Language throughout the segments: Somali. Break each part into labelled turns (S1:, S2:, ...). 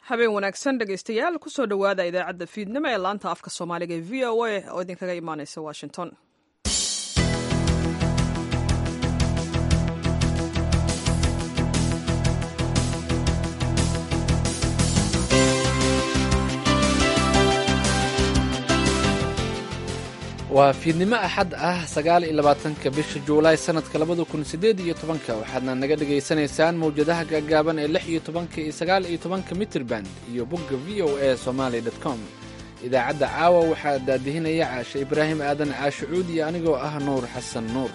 S1: habeen wanaagsan dhegaystayaal kusoo dhowaada idaacadda fiidnimo ee laanta afka soomaaliga ee v o a oo idinkaga imaaneysa washington
S2: waa fiidnimo axad ah sagaal iyo labaatanka bisha juulaay sannadka labada kun siddeed iyo tobanka waxaadna naga dhegaysanaysaan mawjadaha gaagaaban ee lix iyo tobanka iyo sagaal iyo tobanka mitrban iyo bogga v o a somaali dot com idaacadda caawa waxaa daadihinaya caashe ibraahim aadan caashe cuud iyo anigoo ah nuur xasan nuur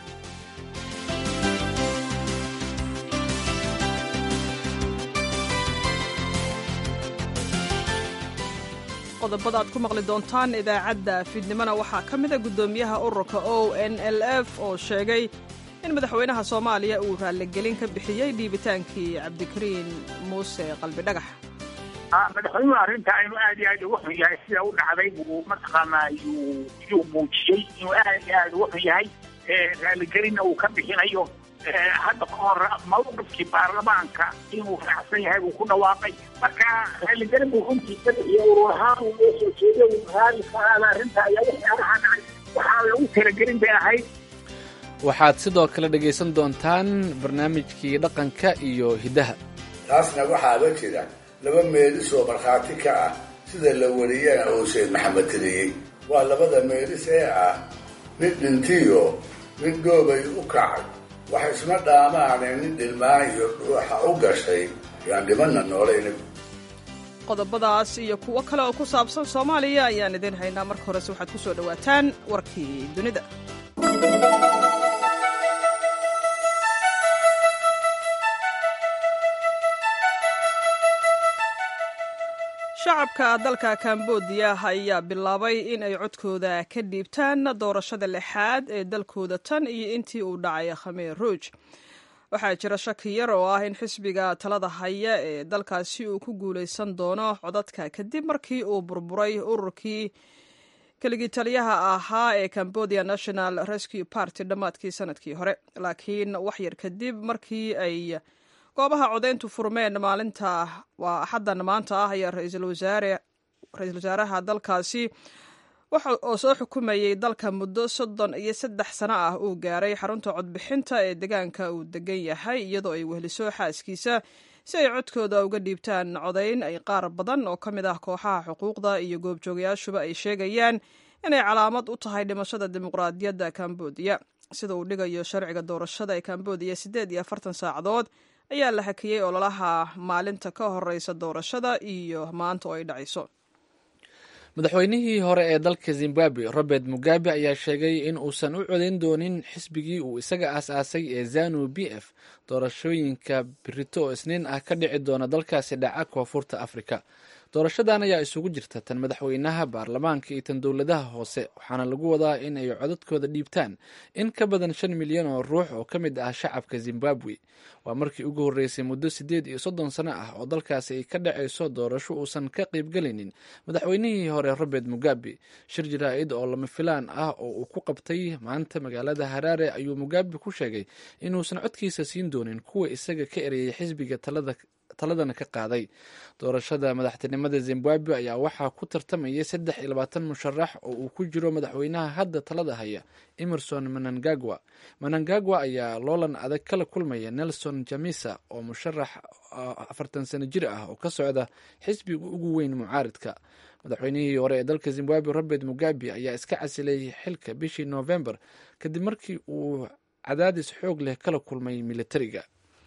S1: qodobada aad ku maqli doontaan idaacadda fiidnimona waxaa ka mida guddoomiyaha ururka o n l f oo sheegay in madaxweynaha soomaaliya uu raalligelin ka bixiyey dhiibitaankii cabdikariin muuse qalbidhagax
S3: madaxweynuhu arrinta inuu aad iyo aad uga xun yahay sida u dhacday buu mataqaanaa yuu muujiyey inuu aad iyo aad uga xun yahay raalligelinna uu ka bixinayo hadda ka hor mawqifkii baarlamaanka inuu raacsan yahay buu ku dhawaaqay marka raalligelin buu runtii ka bixiyo urur ahaan uu noo soo jeeday uu raali ka aada arrinta ayaa waxyaalaha dhacay waxaa lagu talagelin bay ahayd
S2: waxaad sidoo kale dhegaysan doontaan barnaamijkii dhaqanka iyo hiddaha
S4: taasna waxaaba jira laba meelis oo markhaati ka ah sida la wariyana uu sheekh maxamed tiriyey waa labada meelis ee ah mid dhintiyo mid dhoobay u kacay wax isma dhaamaane nin dhilmaayo dhuuxa u gashay yaan dhimanna noolayna
S1: qodobadaas iyo kuwo kale oo ku saabsan soomaaliya ayaan idiin haynaa marka horese waxaad ku soo dhowaataan warkii dunida shacabka dalka kambodiya ayaa bilaabay in ay codkooda ka dhiibtaan doorashada lixaad ee dalkooda tan iyo intii uu dhacay khameer ruuj waxaa jira shaki yar oo ah in xisbiga talada haya ee dalkaasi uu ku guulaysan doono codadka kadib markii uu burburay ururkii keligii taliyaha ahaa ee cambodia national rescue party dhammaadkii sanadkii hore laakiin wax yar kadib markii ay goobaha codayntu furmeen maalinta waa axaddan maanta ah ayaa ra-iisul wasaaraha dalkaasi oo soo xukumayey dalka muddo soddon iyo saddex sano ah uu gaaray xarunta codbixinta ee deegaanka uu degan yahay iyadoo ay wehliso xaaskiisa si ay codkooda uga dhiibtaan codayn ay qaar badan oo ka mid ah kooxaha xuquuqda iyo goobjoogayaashuba ay sheegayaan inay calaamad u tahay dhimashada dimuqraadiyadda kambodiya sida uu dhigayo sharciga doorashada ee kambodiya siddeed iyo afartan saacadood ayaa la hakiyey ololaha maalinta ka horeysa doorashada iyo maanta oo ay dhacayso
S2: madaxweynihii hore ee dalka zimbabwe robert mugabe ayaa sheegay in uusan u codayn doonin xisbigii uu isaga aas-aasay ee zanu b f doorashooyinka birito oo isniin ah ka dhici doona dalkaasi dhaca koonfurta afrika doorashadan ayaa isugu jirta tan madaxweynaha baarlamaanka iyo tan dowladaha hoose waxaana lagu wadaa in ay codadkooda dhiibtaan in ka badan shan milyan oo ruux oo ka mid ah shacabka zimbabwe waa markii ugu horreysay muddo siddeed iyo soddon sano ah oo dalkaasi ay ka dhacayso doorasho uusan ka qaybgelaynin madaxweynihii hore robert mugabe shir jaraa-id oo lama filaan ah oo uu ku qabtay maanta magaalada haraare ayuu mugabe ku sheegay inuusan codkiisa siin doonin kuwa isaga ka ereyay xisbiga talada taladana ka qaaday doorashada madaxtinimada zimbabwe ayaa waxaa ku tartamayay saddex iyo labaatan musharax oo uu ku jiro madaxweynaha hadda talada haya emerson manangagwa manangagwa ayaa loolan adag kala kulmaya nelson jamisa oo musharax afartan sano jir ah oo ka socda xisbiga ugu weyn mucaaridka madaxweynihii hore ee dalka zimbabwe robert mugabe ayaa iska casilay xilka bishii november kadib markii uu cadaadis xoog leh kala kulmay militariga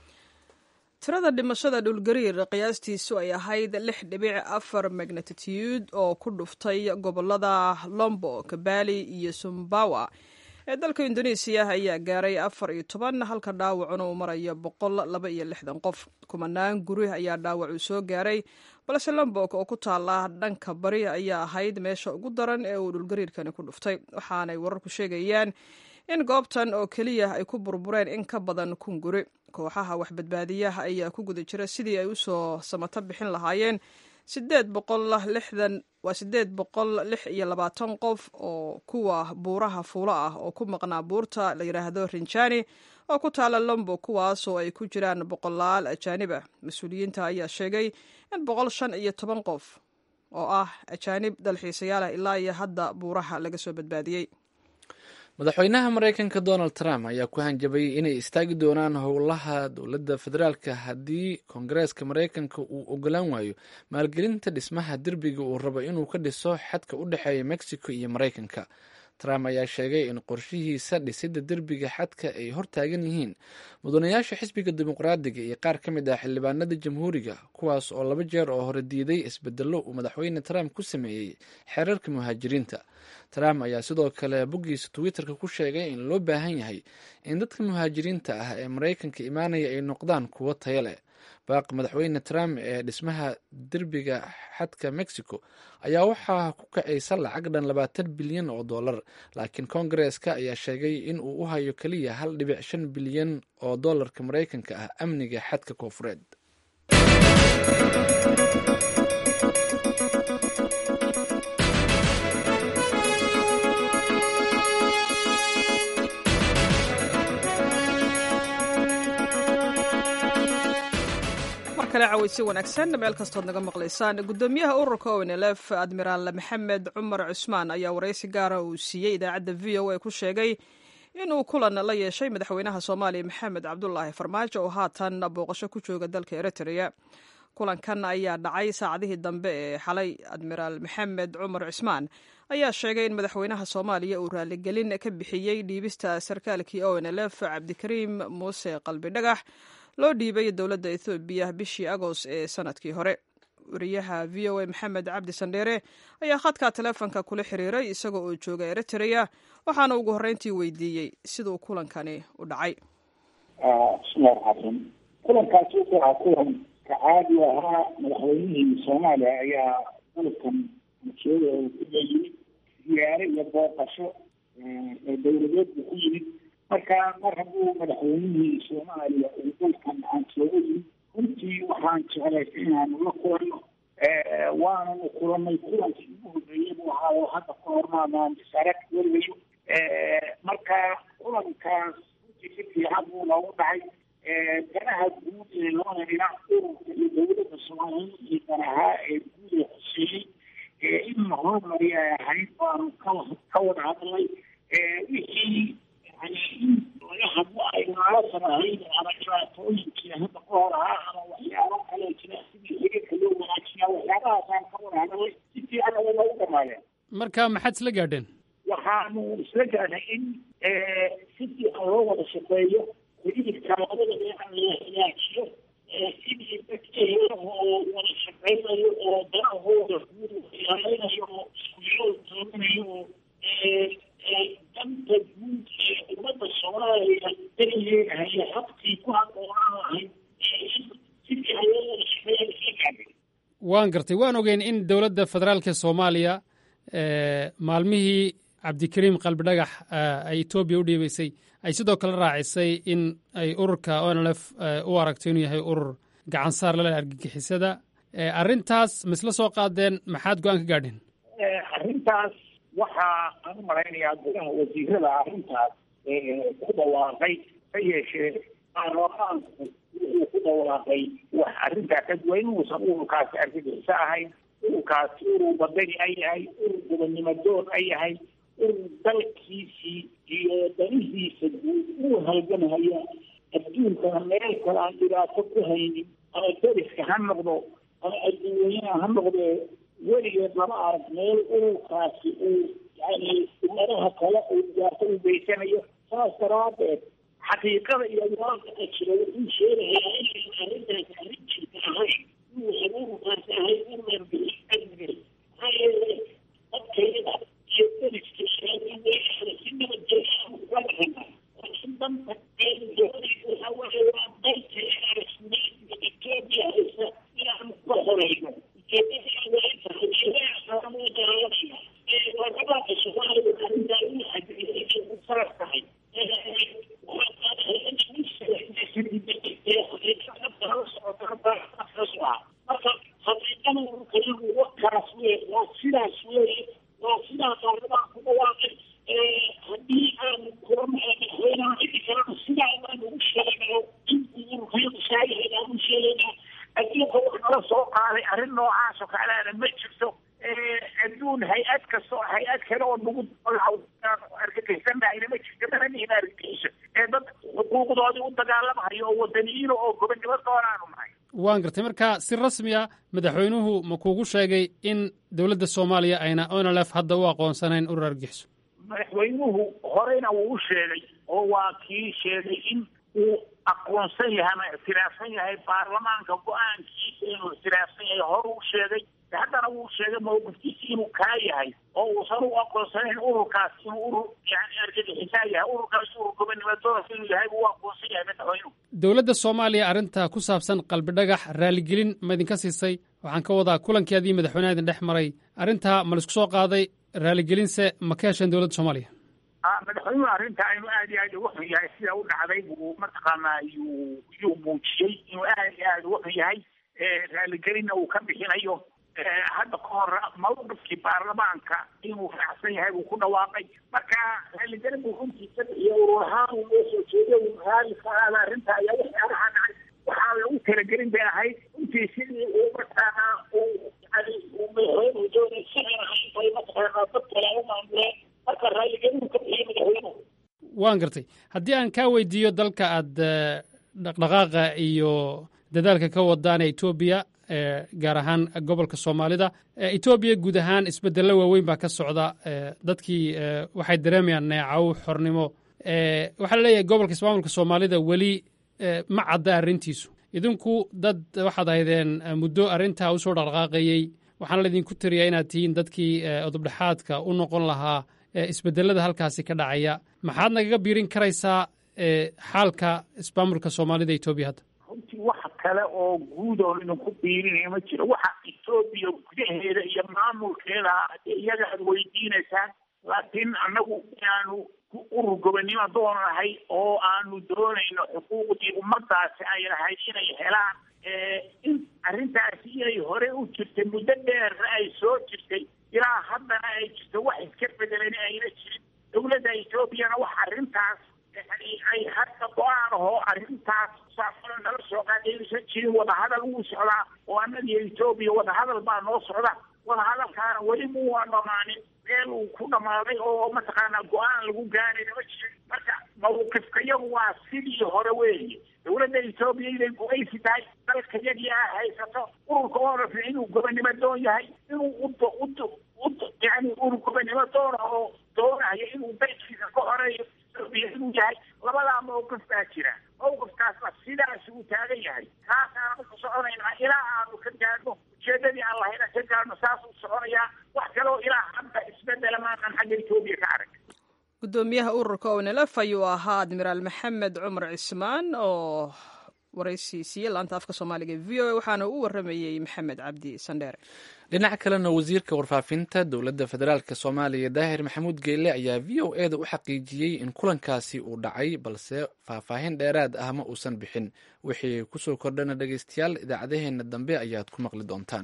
S1: tirada dhimashada dhulgariir qiyaastiisu ay ahayd lix dhibic afar magnatitude oo ku dhuftay gobolada lombok bali iyo sumbawa ee dalka indonesiya ayaa gaaray afar iyo toban halka dhaawacuna uu marayo boqol laba iyo lixdan qof kumanaan guri ayaa dhaawac uu soo gaaray balse lombok oo ku taala dhanka bari ayaa ahayd meesha ugu daran ee uu dhulgariirkani ku dhuftay waxaanay wararku sheegayaan in goobtan oo keliya ay ku burbureen in ka badan kun guri kooxaha waxbadbaadiyaha ayaa ku guda jira sidii ay usoo samato bixin lahaayeen sideed boqol lixdan waa sideed boqol lix iyo labaatan qof oo kuwa buuraha fuulo ah oo ku maqnaa buurta la yidhaahdo rinjani oo ku taala lombo kuwaas oo ay ku jiraan boqolaal ajaanib ah mas-uuliyiinta ayaa sheegay in boqol shan iyo toban qof oo ah ajaanib dalxiisayaal ah ilaa iyo hadda buuraha laga soo badbaadiyey
S2: madaxweynaha maraykanka donald trump ayaa ku hanjabay inay istaagi doonaan howlaha dowladda federaalka haddii koongareeska maraykanka uu ogolaan waayo maalgelinta dhismaha derbiga uu rabo inuu ka dhiso xadka u dhexeeya mexico iyo maraykanka trump ayaa sheegay in qorshihiisa dhisidda derbiga xadka ay hortaagan yihiin mudanayaasha xisbiga dimuqraadiga iyo qaar ka mid ah xildhibaanada jamhuuriga kuwaas oo laba jeer oo hore diiday isbedello uu madaxweyne trump ku sameeyey xeerarka muhaajiriinta trump ayaa sidoo kale boggiisa twitterka ku sheegay in loo baahan yahay in dadka muhaajiriinta ah ee maraykanka imaanaya ay noqdaan kuwo tayo leh baaqi madaxweyne trump ee dhismaha derbiga xadka mexico ayaa waxaa ku kacaysa lacag dhan labaatan bilyan oo dollar laakiin koongareeska ayaa sheegay in uu u hayo keliya hal dhibic shan bilyan oo dollarka maraykanka ah amniga xadka koofureed
S1: kale caweysi wanaagsan meel kastood naga maqlaysaan gudoomiyaha ururka onlf admiraal maxamed cumar cusmaan ayaa waraysi gaara uu siiyey idaacadda v o a ku sheegay inuu kulan la yeeshay madaxweynaha soomaaliya maxamed cabdulaahi farmaajo oo haatan booqasho ku jooga dalka eritrea kulankan ayaa dhacay saacadihii dambe ee xalay admiraal maxamed cumar cusmaan ayaa sheegay in madaxweynaha soomaaliya uu raaligelin ka bixiyey dhiibista sarkaalkii onlf cabdikariim muuse qalbi dhagax loo dhiibay dowladda ethoobiya bishii agost ee sanadkii hore wariyaha v o a maxamed cabdi sandheere ayaa khadka teleefonka kula xiriiray isagoo oo jooga eritrea waxaana ugu horreyntii weydiiyey siduu kulankani u dhacay
S3: bismillahi raxmaan kulankaasi wuxuu ahaa kulan ka caadi ahaa madaxweynihii soomaaliya ayaa dalkan masuuda ku yimid ziyaare iyo booqasho ee dowladeed buu ku yimid marka mar hadduu madaxweynihii soomaaliya uu dalkan aan sooga yimid runtii waxaan jeclaystay inaanu la kulanno waananu kulanay kulankii ugu horreeyay buu ahaa oo hadda ka hormaanaan isarag weligayo marka kulankaas runtii si fiican buu noogu dhacay danaha guud ee labada dhinac ururka iyo dowladda soomaaliya iyo danahaa ee guud ee xuseeyey in la horumariya ay ahayd baanu ka ka wada hadlay wixii yani in laga hadlo ay naalasan ahayd ama dhibaatooyinkii hadda ka hor ahaa ama waxyaabo kale jira sidii xiriirka loo wanaajiyaa waxyaabahaasaan ka wada hadlay si fiican ayay noogu dhamaadeen
S5: marka maxaad isla gaadheen
S3: waxaanu isla gaadnay in si fiican loo wada shaqeeyo xiriirka labada dhinac la hagaajiyo sidii dadka oo wada shaqeynayo oo danahooda guud ilaalinayo oo isku yool tooganayo oo danta guud ee ummadda soomaaliya darigeeda haya habkii ku haboonaan lahayd si fiican loo wada shaqeeya isla gaadhay
S5: waan gartay waan ogeyn in dowladda federaalka soomaaliya maalmihii cabdikariim qalbi dhagax ay etoobiya u dhiibaysay ay sidoo kale raacisay in ay ururka onlf u aragto inuu yahay urur gacan saar lale argagixisada arrintaas ma isla soo qaadeen maxaad go-aan ka gaadheen
S3: arrintaas waxaa aan u malaynayaa gudaha wasiirada arrintaas ku dhawaaqay ha yeeshee baarlamaanku wuxuu ku dhawaaqay wax arrintaa ka duwan inuusan ururkaasi argagixiso ahayn ururkaasi urur badani ay yahay urur gobonnimo doon ay yahay urur dalkiisii iyo danihiisa guud uu halgamhaya adduunkana meel kale aan dhibaato ku haynin ama deriska ha noqdo ama adduunyana ha noqdee weligeed lama arag meel ururkaasi uu yani ummadaha kale uu dhibaato u geysanayo saas daraadeed xaqiiqada iyo waaqaca jira wuxuu sheegayaa inay arrintaasi arrin jirta ahayn inuusan ururkaasi ahayn urur argagixisada maxaa yeelay dadkayada iyo deriska sheegay si nabadgelya uga dhaqana laakiin danta doonaysa waxaa weeye waa dalkayada rasmiyeedka etoobiya haysa inaanu ka horeyno sidaas weye waa sidaa baarlamaan ku dhawaaqay haddii aanu kulan madaxweynaha xili kalena sidaa baan loo soo qaaday arrin noocaas oo kaleana ma jirto adduun hay-ad kasta oo hay-ad kale oo nagu argagixisannahayna ma jirto mana nihin argagixiso ee dad xuquuqdoodii u dagaalamahayo oo wadaniyiino oo gobonnimo doonaanu nahay
S5: waan gartay marka si rasmiya madaxweynuhu ma kuugu sheegay in dowladda soomaaliya ayna onlf hadda u aqoonsanayn urur argixiso
S3: madaxweynuhu horeyna wuu u sheegay oo waa kii sheegay in uu aqoonsan yahay ama ictiraafsan yahay baarlamaanka go-aankiisa inuu ictiraafsan yahay hore u sheegay haddana wuu sheegay mawqifkiisa inuu kaa yahay oo uusan u aqoonsanayn ururkaas inuu urur yani argagixisaa yahay ururkaas urur gobonnimo doorka inuu yahay buu u aqoonsan yahay madaxweynuhu
S5: dowladda soomaaliya arrinta ku saabsan qalbi dhagax raaligelin ma idinka siisay waxaan ka wadaa kulankii adii madaxweynaha idin dhex maray arrintaa ma laisku soo qaaday raaligelinse ma ka hesheen dowladda soomaaliya
S3: madaxweynuhu arrinta inuu aad iyo aad uga xun yahay sida u dhacday buu mataqaanaa yuu yuu muujiyey inuu aad iyo aad uga xun yahay raaligelinna uu ka bixinayo hadda ka hor mawqifkii baarlamaanka inuu raacsan yahay buu ku dhawaaqay marka raaligelin buu runtiisa bixiyo urur ahaan uu noo soo jeeday uu raali ka aada arrinta ayaa waxyaalaha dhacay waxaa lagu talagelin bay ahayd runtii sidii uu mataqaanaa uu yani uu madaxweynuhu doonay sidan ahayn bay mataqaanaa dad kale u maamuleen marka raaligelin ka bixiyo madaxweynuhu
S5: waan gartay haddii aan kaa weydiiyo dalka aad dhaqdhaqaaqa iyo dadaalka ka wadaan ee etoobiya gaar ahaan gobolka soomaalida etoobiya guud ahaan isbedello waaweyn baa ka socda dadkii waxay dareemayaan neecaw xornimo waxaa la leeyahay gobolka ismaamulka soomaalida weli ma cadda arrintiisu idinku dad waxaad ahaydeen muddo arrintaa usoo dhaqdhaqaaqayey waxaana laydinku tiriyaa inaad tihiin dadkii odobdhexaadka u noqon lahaa isbedelada halkaasi ka dhacaya maxaad nagaga biirin karaysaa xaalka ismaamulka soomaalida etoobiya hadda
S3: runtii wax kale oo guud oo idinku biirinaya ma jiro waxa etoobiya gudaheeda iyo maamulkeeda iyaga aad weydiinaysaan laakiin annagu inaanu urur gobonnimo doonahay oo aanu doonayno xuquuqdii ummadaasi ay lahayd inay helaan in arrintaasi inay hore u jirtay muddo dheerna ay soo jirtay ilaa haddana ay jirto wax iska bedelan ayna jirin dowladda etoobiyana wax arrintaas yani ay hadda go-aan ahoo arrintaas saafano nala soo qaadaysan jirin wadahadal wuu socdaa oo annagiyo etoobiya wadahadal baa noo socda wadahadalkaana weli muwaa dhamaanin meel uu ku dhamaaday oo mataqaanaa go-aan lagu gaarayna ma jirin marka mawqifka yagu waa sidii hore weeye dowladda etoobiya inay gumaysi tahay dalka yagii a haysato ururka oraf inuu gobonnimo doon yahay inuu ud ud ud yani urur gobonnimo doona oo doonayo inuu dalkiisa ka horeeyo etoobiya inuu yahay labadaa mawqif baa jira mawqifkaasna sidaas uu taagan yahay kaasaanu ku soconaynaa ilaa aanu ka gaadhno ujeedadii aan lahayna ka gaadhno saasuu soconayaa wax kaloo ilaa hadda isbedela maaqan xagga etoobiya ka arag
S1: gudoomiyaha ururka onelf ayuu ahaa admiraal maxamed cumar cismaan oo waraysi siiyey laanta afka soomaaliga v o a waxaana u waramayey maxamed cabdi sandheere
S2: dhinaca kalena wasiirka warfaafinta dowladda federaalk soomaaliya daahir maxamuud geyle ayaa v o e da u xaqiijiyey in kulankaasi uu dhacay balse faahfaahin dheeraad ah ma uusan bixin wixii kusoo kordhana dhegeystayaal idaacadaheenna dambe ayaad ku maqli doontaan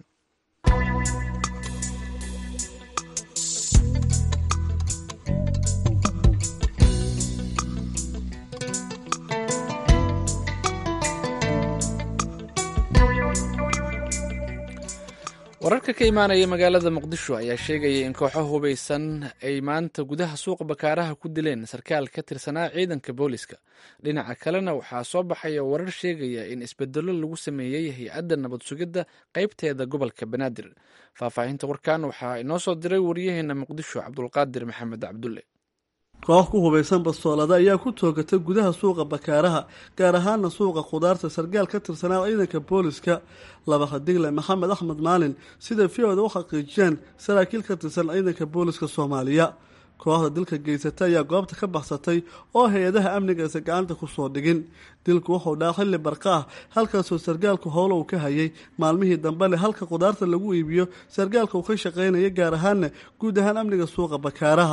S2: wararka ka imaanaya magaalada muqdisho ayaa sheegaya in kooxo hubaysan ay maanta gudaha suuqa bakaaraha ku dileen sarkaal ka tirsanaa ciidanka booliska dhinaca kalena waxaa soo baxaya warar sheegaya in isbedelo lagu sameeyey hay-adda nabad sugidda qaybteeda gobolka banaadir faahfaahinta warkan waxaa inoo soo diray wariyaheena muqdisho cabdulqaadir maxamed cabdulle
S6: koox ku hubaysan bastoolada ayaa ku toogatay gudaha suuqa bakaaraha gaar ahaana suuqa khudaarta sargaal ka tirsanaa ciidanka booliska laba khadigle maxamed axmed maalin sida v-oda u xaqiijiyeen saraakiil ka tirsan ciidanka booliska soomaaliya kooxda dilka geysata ayaa goobta ka baxsatay oo hay-adaha amnigaasa gacanta kusoo dhigin dilku wuxuu dhaca xilli barqa ah halkaasoo sargaalku howlo uu ka hayay maalmihii dambe leh halka khudaarta lagu iibiyo sargaalka uu ka shaqaynaya gaar ahaana guud ahaan amniga suuqa bakaaraha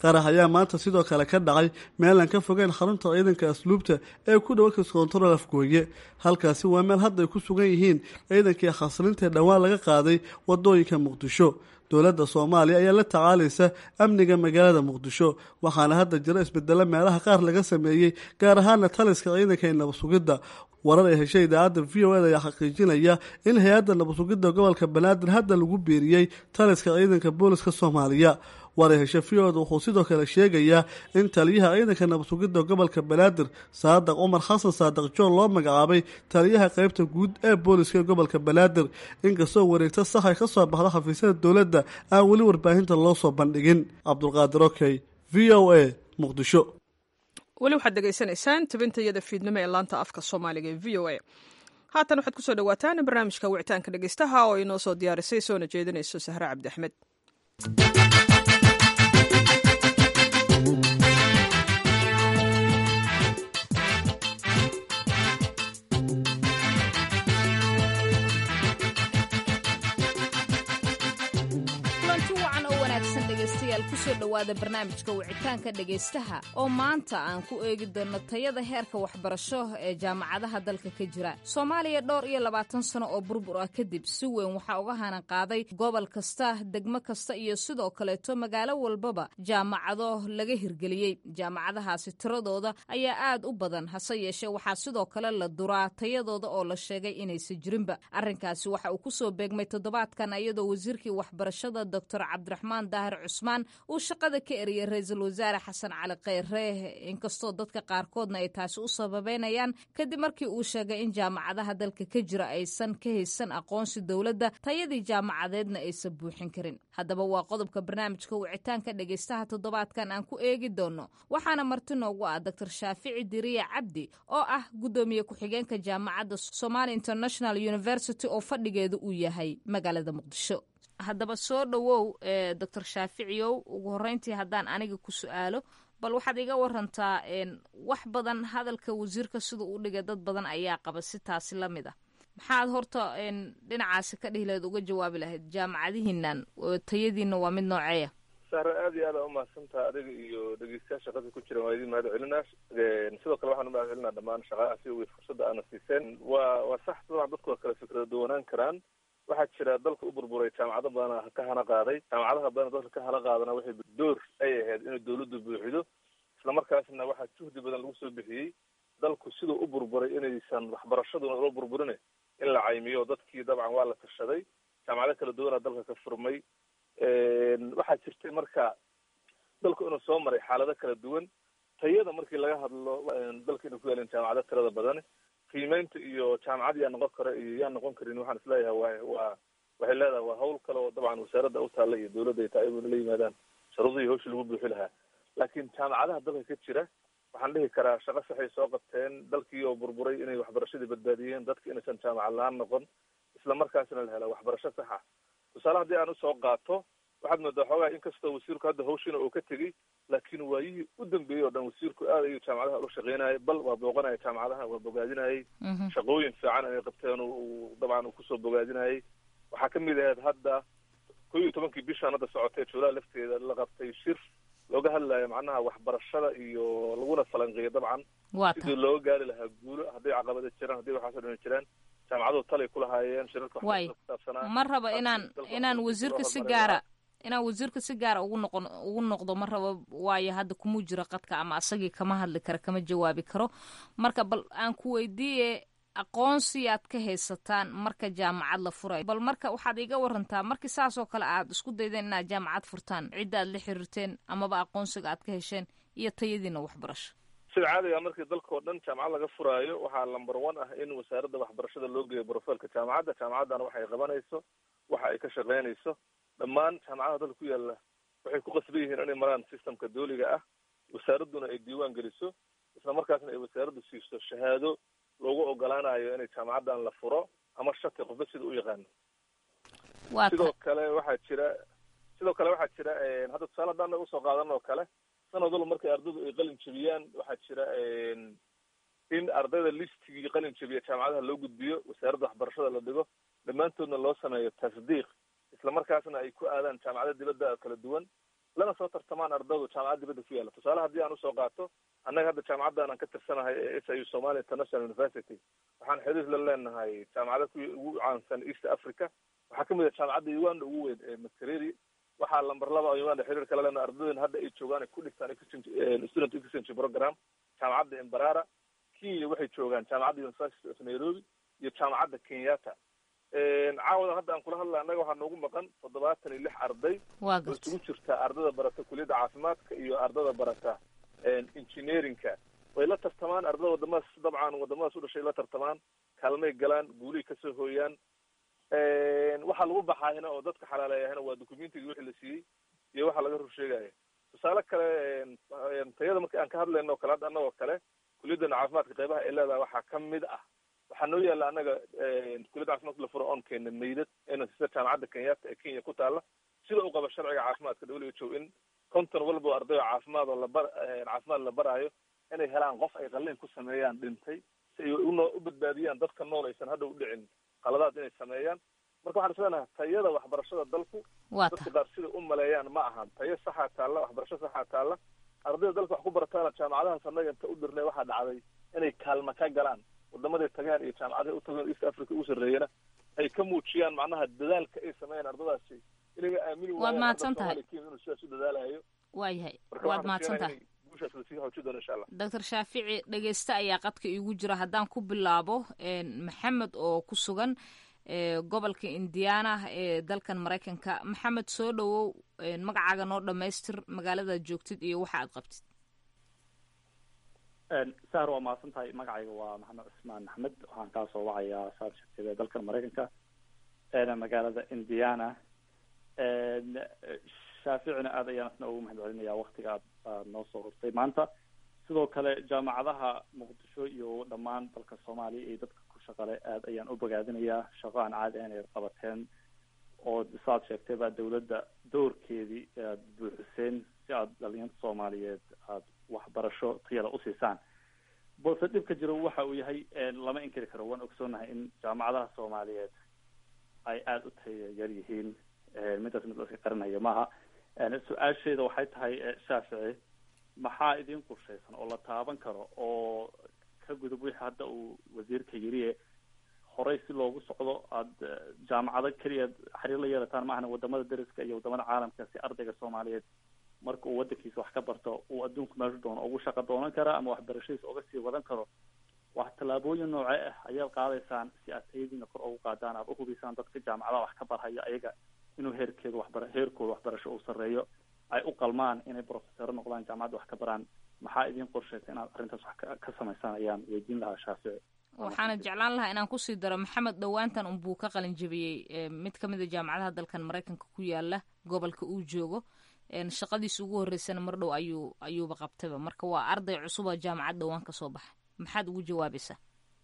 S6: qarax ayaa maanta sidoo kale ka dhacay meelaan ka fogeen xarunta ciidanka asluubta ee ku dhow kaskontarool afgooye halkaasi waa meel hadda ay ku sugan yihiin ciidankii khasrintae dhowaan laga qaaday wadooyinka muqdisho dowladda soomaaliya ayaa la tacaalaysa amniga magaalada muqdisho waxaana hadda jiro isbedelo meelaha qaar laga sameeyey gaar ahaana taliska ciidanka ee nabadsugidda warar ay heshay idaacadda v o ed ayaa xaqiijinaya in hay-adda nabadsugidda gobolka banaadir hadda lagu biiriyey taliska ciidanka booliska soomaaliya waray heshe v o ed wuxuu sidoo kale sheegayaa in taliyaha ciidanka nabadsugidda gobolka banaadir saadaq cumar xasan saadaq joon loo magacaabay taliyaha qeybta guud ee booliska ee gobolka banaadir inkastoo wareegto sax ay ka soo baxda xafiisyada dowladda aan weli warbaahinta loo soo bandhigin cabdulqaadir okey v o a muqdisho
S1: weli waxaad degeysanaysaan tabintayada fiidnimo ee laanta afka soomaaliga ee v o a haatan waxaad kusoo dhawaataan barnaamijka wicitaanka dhegeystaha oo inoo soo diyaarisay soona jeedinayso sahre cabdi axmed
S7: kusoo dhowaada barnaamijka wicitaanka dhegaystaha oo maanta aan ku eegi doonno tayada heerka waxbarasho ee jaamacadaha dalka ka jira soomaaliya dhowr iyo labaatan sano oo burbur ah kadib si weyn waxaa uga hanan qaaday gobol kasta degmo kasta iyo sidoo kaleeto magaalo walbaba jaamacado laga hirgeliyey jaamacadahaasi tiradooda ayaa aad u badan hase yeeshee waxaa sidoo kale la duraa tayadooda oo la sheegay inaysan jirinba arrinkaasi waxa uu kusoo beegmay toddobaadkan iyadoo wasiirkii waxbarashada doctor cabdiraxmaan daahir cusmaan uu shaqada ka eriyay ra-iisul wasaare xasan cali kheyre inkastoo dadka qaarkoodna ay taasi u sababeynayaan kadib markii uu sheegay in jaamacadaha dalka ka jira aysan ka haysan aqoonsi dowladda tayadii jaamacadeedna aysan buuxin karin haddaba waa qodobka barnaamijka wicitaanka dhegaystaha toddobaadkan aan ku eegi doono waxaana marti noogu ah doctor shaafici diriya cabdi oo ah guddoomiye ku-xigeenka jaamacadda somali international university oo fadhigeedu uu yahay magaalada muqdisho haddaba soo dhowow doctor shaaficiyow ugu horreyntii haddaan aniga ku su-aalo bal waxaad iga warantaa wax badan hadalka wasiirka sida u dhigay dad badan ayaa qaba si taasi la mid ah maxaad horta dhinacaasi ka dhihi lahayd uga jawaabi lahayd jaamacadihiinan tayadiina waa mid nooceeya
S8: sahre aad iyo aad aa umahadsantaha adiga iyo dhegeystayaal shaqada ku jiran waa idin mahad celinaa sidoo kale waxaan umahad celinaa dhammaan shaqahaasi wy fursadda aana siiseen waa waa sax dabcan dadku waa kala fikrada duwanaan karaan waxaa jira dalka u burburay jaamacado badan ka hana qaaday jaamacadaha badan dalka ka hana qaadana waxay door ay ahayd inay dawladdu buuxido islamarkaasna waxaa juhdi badan lagu soo bixiyey dalku siduu u burburay inaysan waxbarashaduna ula burburin in la caymiyo dadkii dabcan waa la tashaday jaamacado kala duwanaa dalka ka furmay waxaa jirtay marka dalku inuu soo maray xaalado kala duwan tayada markii laga hadlo dalka inuu ku yaalin jaamacado tirada badan qiimeynta iyo jaamacad yaa noqon kara iyo yaa noqon karin waxaan isleeyahay wa waa waxay leedahay waa hawl kale oo dabcan wasaaradda u taalla iyo dawladda ay tahay inay la yimaadaan sharuudihii hawshii lagu buuxi lahaa laakiin jaamacadaha dalka ka jira waxaan dhihi karaa shaqo saxay soo qabteen dalkii oo burburay inay waxbarashadii badbaadiyeen dadka inaysan jaamacad la-aan noqon isla markaasna la hela waxbarasho saxa tusaale haddii aan usoo qaato waxaad moodaa xoogaa inkastoo wasiirku hadda hawshiina uu ka tegey laakiin waayihii u dambeeyey oo dhan wasiirku aad ayuu jaamacadaha ula shaqeynayay bal waa booqanaya jaamacadaha waa bogaadinayay shaqooyin fiican inay qabteen uu dabcan uu kusoo bogaadinayay waxaa kamid ahayd hadda ko iyo tobankii bishaan hadda socotay juulaha lafteeda la qabtay shir looga hadlayo macnaha waxbarashada iyo laguna falanqeeyo dabcan sidii looga gaari lahaa guulo hadday caqabada jiraan hadday waxaasoo dhan jiraan jaamacaduhu talay ku lahaayeen shirarka
S7: way ma raba inaan inaan wasiirka si gaara inaan wasiirka si gaara ugu noqon ugu noqdo ma rabo waayo hadda kumuu jiro qadka ama asagii kama hadli kara kama jawaabi karo marka bal aan ku weydiiye aqoonsi aad ka haysataan marka jaamacad la furayo bal marka waxaad iga warantaa markii saasoo kale aad isku daydeen inaad jaamacad furtaan cidda aad la xiriirteen amaba aqoonsiga aad ka hesheen iyo tayadiina waxbarasho
S8: sida caadiga markii dalka oo dhan jaamacad laga furaayo waxaa number one ah in wasaaradda waxbarashada loo geeyo brofailka jaamacadda jaamacaddana waxay qabanayso waxa ay ka shaqeynayso dhammaan jaamacadaha dalka ku yaalla waxay ku qasban yihiin inay maraan systemka dooliga ah wasaaradduna ay diiwaan geliso isla markaasna ay wasaaraddu siiso shahaado loogu ogolaanayo inay jaamacaddan la furo ama shati qofba sida u yaqaano sidoo kale waxaa jira sidoo kale waxaa jira hadda tusaale haddaan usoo qaadan oo kale sanad walba markay ardaydu ay qalin jebiyaan waxaa jira in ardayda listigii qalin jebiya jaamacadaha loo gudbiyo wasaaradda waxbarashada la dhigo dhammaantoodna loo sameeyo tasdiiq isla markaasna ay ku aadaan jaamacada dibadda kala duwan lana soo tartamaan ardaydu jaamacad dibadda ku yaalla tusaale haddii aan usoo qaato annaga hadda jaamacaddan aan ka tirsanahay ee s u somalia international university waxaan xiriir la leenahay jaamacada ku ugu caansan east africa waxaa kamid ah jaamacadda uganda ugu weyn ee makereri waxaa lamber laba oo uganda xiriir kala leenahay ardaydan hadda ay joogaan ay ku dhigtaan exchange student exchange program jaamacadda embarara kenya waxay joogaan jaamacadda university of nairobi iyo jaamacadda kenyatta caawada hadda aan kula hadlay annaga waxaa noogu maqan toddobaatan iyo lix arday
S7: waa
S8: oo
S7: garta
S8: isugu jirta ardada barata kuliyadda caafimaadka iyo ardada barata engineeringka way la tartamaan ardada wadamadaas dabcan wadamadaas u dhashay la tartamaan kaalmay galaan guulihii kasoo hooyaan waxaa lagu baxaayana oo dadka xalaaleeyahana waa documentigii wixii la siiyey iyo waxa laga rur sheegaya tusaale kale tayada marka aan ka hadlayno o kale hadda annagoo kale kuliyadana caafimaadka qeybaha ay leedahay waxaa kamid ah waxaa noo yaalla annaga kuliyadda caafimaadka la furo oon keena meydad ina sida jaamacadda kenyatta ee kenya ku taalla sida u qaba sharciga caafimaadka w h o in konton walba oo arday oo caafimaad oo labar caafimaad la baraayo inay helaan qof ay qalliin ku sameeyaan dhintay si ay uno u badbaadiyaan dadka nool aysan hadda u dhicin qaladaad inay sameeyaan marka waxaan isleenahay tayada waxbarashada dalku
S7: waa
S8: dadka
S7: tahay
S8: qaar sida u maleeyaan ma ahan tayo saxaa taalla waxbarasho saxaa taalla ardayda dalka wax ku barataana jaamacadahaas annaga inta u dirnay waxaa dhacday inay kaalma ka galaan wadamaday tagaan iyo jaamacadahay u tagaan east africa ugu sarreeyana ay ka muujiyaan macnaha dadaalka ay sameeyaan ardadaasi inaga aamini
S7: Waad
S8: waayaan
S7: mahadsan
S8: arday
S7: tahay.
S8: Soomaali Kenya inuu sidaas u dadaalayo
S7: waayahay
S8: marka
S7: waad
S8: waxaan
S7: mahadsan
S8: rajeynayaa
S7: tahay
S8: inay guushaas lasii xoojin doono insha allah
S7: doctor shaafici dhegeyste ayaa qadka iigu jira haddaan ku bilaabo maxamed oo ku sugan ee gobolka indiana ee dalkan maraykanka maxamed soo dhowow magacaaga noo dhammaystir magaaladaad joogtid iyo waxa aad qabtid
S9: sahar waa mahadsan tahay magacayga waa maxamed cusmaan maxmed waxaan kaa soo wacayaa saar shirkada ee dalkan maraykanka eena magaalada indiana shaaficina aad ayaan isna ugu mahad celinaya waktiga aad aad noo soo hortay maanta sidoo kale jaamacadaha muqdisho iyo dhammaan dalka soomaaliya iyo dadka ku shaqale aad ayaan u bogaadinayaa shaqo aan caadi ahayn ay qabateen oo saad sheegtay baa dawladda doorkeedii aad buuxiseen si aad dhalinyarta soomaaliyeed aad waxbarasho tayada usiisaan balse dhibka jiro waxa uu yahay lama inkiri karo waan ogsoonahay in jaamacadaha soomaaliyeed ay aada u taya yar yihiin midaas mid la iska qarinaya maaha su-aasheeda waxay tahay shaafici maxaa idin qorshaysan oo la taaban karo oo ka gudub wixii hadda uu wasiirka yiriye horey si loogu socdo aada jaamacado keliya xiriir la yeelataan maahana wadamada dariska iyo wadamada caalamka si ardayga soomaaliyeed marka uu wadankiisa wax ka barto uu adduunku meeshu doono ugu shaqo doonan kara ama waxbarashadiisa uga sii wadan karo wax tallaabooyin noocee ah ayaad qaadaysaan si aad tayadiina kor ugu qaadaan aad uhubisaan dadka jaamacadaha wax ka barhaya ayaga inuu heerkeedu waxbara heerkooda waxbarasho uu sarreeyo ay u qalmaan inay profesoro noqdaan jaamacadda wax ka baraan maxaa idin qorshaysa inaad arrintaas wax ka samaysaan ayaan weydiin lahaa shaafici
S7: waxaana jeclaan lahaa inaan kusii daro maxamed dhowaantan unbuu ka qalin jabiyey mid ka mid a jaamacadaha dalkan maraykanka ku yaala gobolka uu joogo shaqadiisa ugu horreysana mar dhow ayuu ayuuba qabtayba marka waa arday cusub oo jaamacad dhowaan kasoo baxay maxaad ugu jawaabaysaa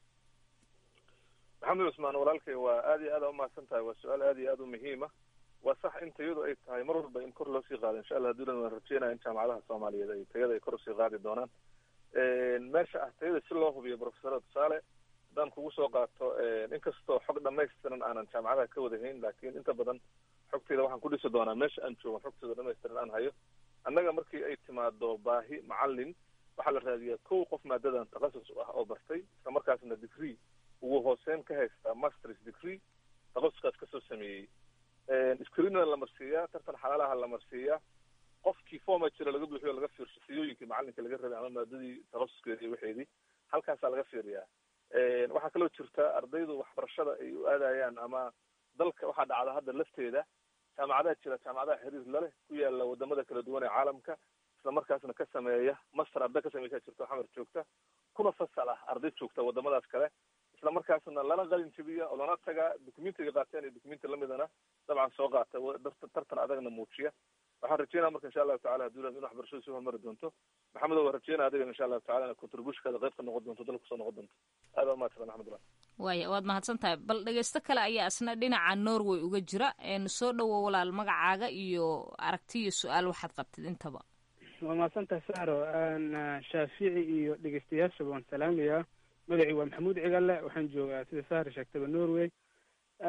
S8: maxamed cusmaan walaalkay waa aad iyo aad aa umahadsan tahay waa su-aal aad iyo aad u muhiima waa sax in tayadu ay tahay mar walba in kor loo sii qaado insha allah haduulan waan rajeynaya in jaamacadaha soomaaliyeed ay tayada ay kor usii qaadi doonaan meesha ah tayada si loo hubiyo profesora tusaale haddaan kugu soo qaato inkastoo xog dhamaystiran aanan jaamacadaha ka wadahayn laakiin inta badan xogteyda waxaan ku dhisi doonaa meesha aan joogo xogteyda dhamaystiran aan hayo annaga markii ay timaado baahi macalin waxaa la raadiyaa kow qof maadadan takhasus ah oo bartay isla markaasna degree ugu hooseyn ka haysta masters degree takhasuskaas kasoo sameeyey screenna la marsiiyaa tartan xalaalaha la marsiiyaa qofkii forma jira laga buuxiyo laga fiirsho siyooyinkii macalinka laga rabay ama maadadii takhasuskeedi iyo waxeedii halkaasaa laga fiiriyaa waxaa kaloo jirta ardaydu waxbarashada ay u aadayaan ama dalka waxaa dhacda hadda lafteeda jaamacadaha jira jaamacadaha xiriir laleh ku yaala wadamada kala duwan ee caalamka isla markaasna ka sameeya master arday ka sameysaa jirta xamar joogta kuna fasal ah arday joogta wadamadaas kale isla markaasna lana qalin jabiya oo lana tagaa documentiga qaateen iyo documenti lamidana dabcan soo qaata tartan adagna muujiya waxaan rajeynaya marka insha allahu tacala hadduu in waxbarashadu sii horumari doonto maxamedo waa rajeynaya adiga insha allahu tacala ina contributionkaada qayb ka noqon doonto dalka kusoo noqon doonto aad waa mahadsan maxamedullah
S7: waaya waad mahadsan tahay bal dhegeysto kale ayaa isna dhinaca norway uga jira soo dhowo walaal magacaaga iyo aragti iyo su-aal waxaad qabtid intaba
S10: waa mahadsantahay saro shaafici iyo dhegeystayaashaba waan salaamayaa magacii waa maxamuud cigalle waxaan joogaa sida sahri sheegtaba norway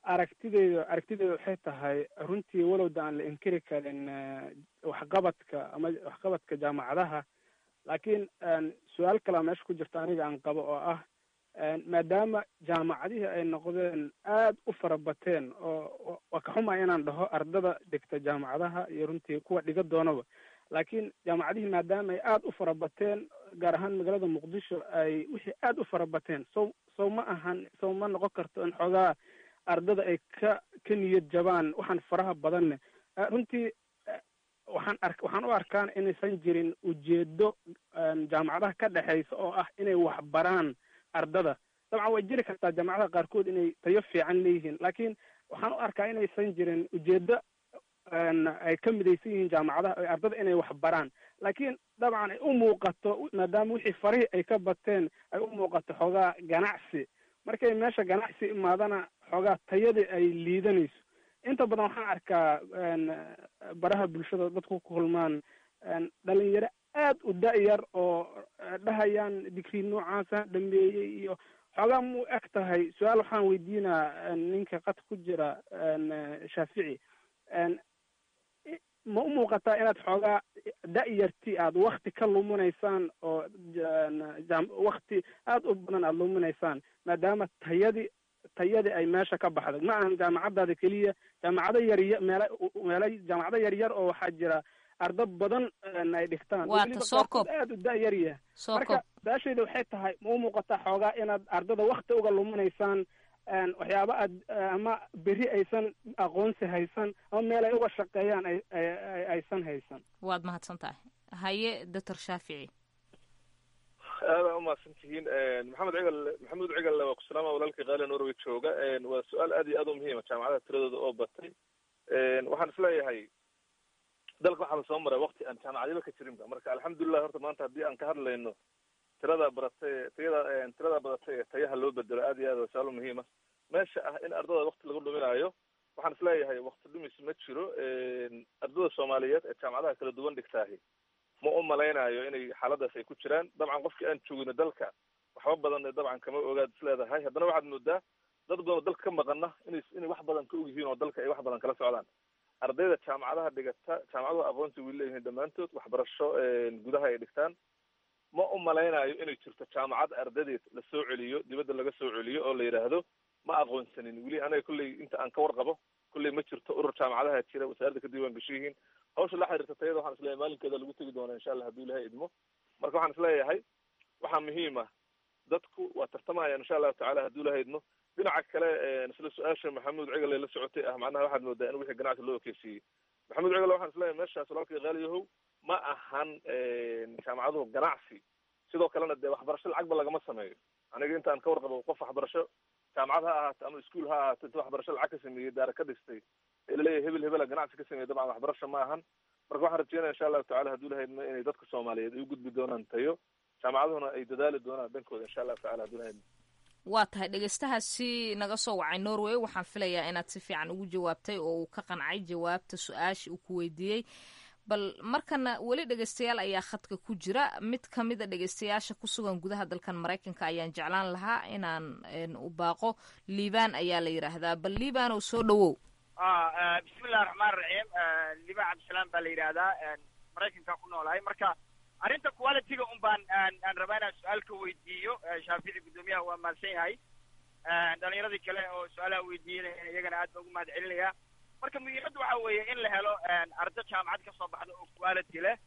S10: aragtideyda aragtideyda waxay tahay runtii walowda aan la inkiri karin waxqabadka ama waxqabadka jaamacadaha laakiin su-aal kalea meesha ku jirta aniga aan qabo oo ah maadaama jaamacadihii ay noqdeen aad u fara bateen oo waa ka xuma inaan dhaho ardada dhigta jaamacadaha iyo runtii kuwa dhiga doonaba laakiin jaamacadihii maadaama ay aad u fara bateen gaar ahaan magaalada muqdisho ay wixii aad u fara bateen sow sow ma ahan sow ma noqon karto in xoogaa ardada ay ka ka niyad jabaan waxaan faraha badanne runtii waxaan ark waxaan u arkaan inaysan jirin ujeedo jaamacadaha ka dhexeysa oo ah inay wax baraan ardada dabcan way jiri kartaa jaamacadaha qaarkood inay tayo fiican leeyihiin laakiin waxaan u arkaa inaysan jirin ujeedo ay ka midaysan yihiin jaamacadaha ardada inay wax baraan laakiin dabcan ay u muuqato maadaama wixii farihii ay ka bateen ay u muuqato xoogaa ganacsi markay meesha ganacsi imaadana xoogaa tayadii ay liidanayso inta badan waxaan arkaa baraha bulshada dadku ku kulmaan dhalinyaro aad u da-yar oo dhahayaan digrii noocaasa dhameeyey iyo xoogaa mu eg tahay su-aal waxaan weydiinaa ninka qad ku jira shaafici ma u muuqataa inaad xoogaa da-yarti aad wakti ka luminaysaan oo wakti aad u badan aada luminaysaan maadaama tayadii tayadii ay meesha ka baxday ma ahan jaamacadaada keliya jaamacado yarya meela meela jaamacado yaryar oo waxaa jira ardo badan ay dhigtaan aad u da-yar yahay marka su-aashayda waxay tahay ma u muuqataa xoogaa inaad ardada wakti uga luminaysaan waxyaaba aad ama beri aysan aqoonsi haysan ama meel ay uga shaqeeyaan ay aysan haysan
S7: waad mahadsan tahay haye doctor shaafici
S8: aada umahadsan tihiin maxamed cigal maxamuud cigalle waa kusalaama walaalkii qaali norway jooga waa su-aal aad iyo aad u muhiima jaamacadaha tiradooda oo batay waxaan isleeyahay dalka waxaa lasoo maray wakti aan jaamacadyaba ka jirinba marka alxamdulilah horta maanta haddii aan ka hadlayno tirada baratay tayada tirada badatay ee tayaha loo bedelo aad iyo aad waa su-aal muhiima meesha ah in ardada wakti lagu dhuminaayo waxaan isleeyahay wakti dhumis ma jiro ardada soomaaliyeed ee jaamacadaha kala duwan dhigtaahi ma u malaynayo inay xaaladaas ay ku jiraan dabcan qofkii aan joogino dalka waxba badan dabcan kama ogaad is leedahay haddana waxaad moodaa dad badan oo dalka ka maqana inay inay wax badan ka og yihiin oo dalka ay wax badan kala socdaan ardayda jaamacadaha dhigata jaamacaduhu aqoonsi way leeyihiin dhammaantood waxbarasho gudaha ay dhigtaan ma u malaynayo inay jirto jaamacad ardadeed la soo celiyo dibadda laga soo celiyo oo la yidhaahdo ma aqoonsanin weli anaga kolley inta aan ka warqabo kolley ma jirto urur jaamacadaha jira wasaaradda ka diiwaan gasho yihiin hawsha la xiriirta tayada waxaan isleeyahay maalinkeeda lagu tegi doonaa insha allah hadduu ilahay idmo marka waxaan isleeyahay waxaa muhiim ah dadku waa tartamayaan insha allahu tacala hadduu ilahay idmo dhinaca kale isla su-aasha maxamuud cigale la socotay ah macnaha waxaad moodaa in wixii ganacsi loo ekeysiiyey maxamuud cigale waxaan isleeyahay meeshaas walaalkii qaaliyahow ma ahan jaamacaduhu ganacsi sidoo kalena dee waxbarasho lacagba lagama sameeyo aniga intaan ka warqabo qof waxbarasho jaamacad ha ahaato ama iskuol ha ahaato inta waxbarasho lacag ka sameeyey daara ka dhistay ee laleeyahay hebel hebela ganacsi ka sameeyey dabcan waxbarasho ma ahan marka waxaan rajeynaya insha allahu tacala hadduu lahaydmo inay dadka soomaaliyeed ay u gudbi doonaan tayo jaamacaduhuna ay dadaali doonaan dhankooda insha allahu tacala hadduu lahaydmo
S7: waa tahay dhegeystahaasi naga soo wacay norway waxaan filayaa inaad si fiican ugu jawaabtay oo uu ka qancay jawaabta su-aasha uu ku weydiiyey bal markana weli dhegeystayaal ayaa khadka ku jira mid ka mida dhegeystayaasha ku sugan gudaha dalkan maraykanka ayaan jeclaan lahaa inaan u baaqo liibaan ayaa la yidhaahdaa bal liibaan oo soo dhawow
S11: bismillahi raxmaan raxiim liibaan cabdisalaam baa la yidhaahdaa maraykanka ku noolahay marka arrinta qualityga un baan aan rabaa inaan su-aal ka weydiiyo shaafici guddoomiyaha waa mahadsan yahay dhalinyaradii kale oo su-aalaha weydiinaya iyagana aad baan ugu mahad celinaya marka muhiimadda waxa weeye in la helo ardo jaamacad ka soo baxda oo quality leh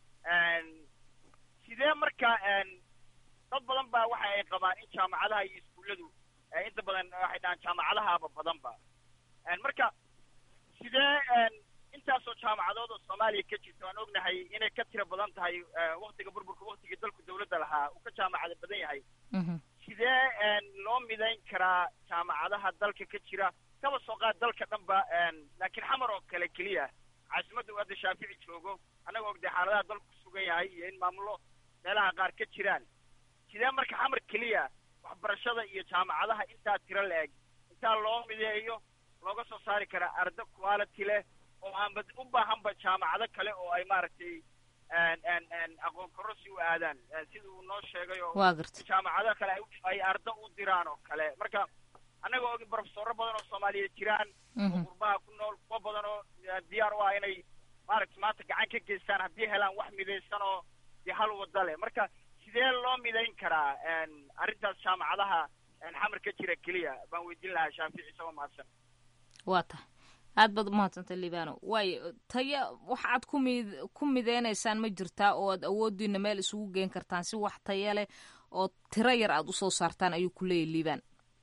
S11: sidee marka dad badan ba waxa ay qabaan in jaamacadaha iyo iskuulladu inta badan waxay dhahaan jaamacadahaaba badanba marka sidee intaasoo jaamacadood oo soomaaliya ka jirta waan ognahay inay ka tiro badan tahay waktiga burburka waktigii dalku dawladda lahaa uu ka jaamacada badan yahay sidee loo midayn karaa jaamacadaha dalka ka jira kaba soo qaad dalka dhan ba laakiin xamar oo kale keliya caasimadda uu hadda shaafici joogo annaga ogday xaaladaha dalku kusugan yahay iyo in maamulo meelaha qaar ka jiraan sidee marka xamar keliya waxbarashada iyo jaamacadaha intaa tiro la-eg intaa loo mideeyo looga soo saari karaa ardo quality leh oo aanba u baahanba jaamacado kale oo ay maaragtay aqoon kororsi u aadaan sida uu noo sheegay oo jaamacado kale ay ardo u diraan oo kale marka annagoo og profesoro badan oo soomaaliyeed jiraan oo qurbaha ku nool kuwa badan oo diyaar u ah inay maaragta maanta gacan ka geystaan haddii helaan wax midaysan oo dee hal wada leh marka sidee loo midayn karaa arrintaas jaamacadaha xamar ka jira keliya baan weydiin lahaa shaafici isagoo mahadsan
S7: waa tahay aad baad umahadsantay libano waayo taya wax aad ku mid ku mideynaysaan ma jirtaa oo aad awoodiina meel isugu geen kartaan si wax taya leh oo tiro yar aad usoo saartaan ayuu ku leeyahy liban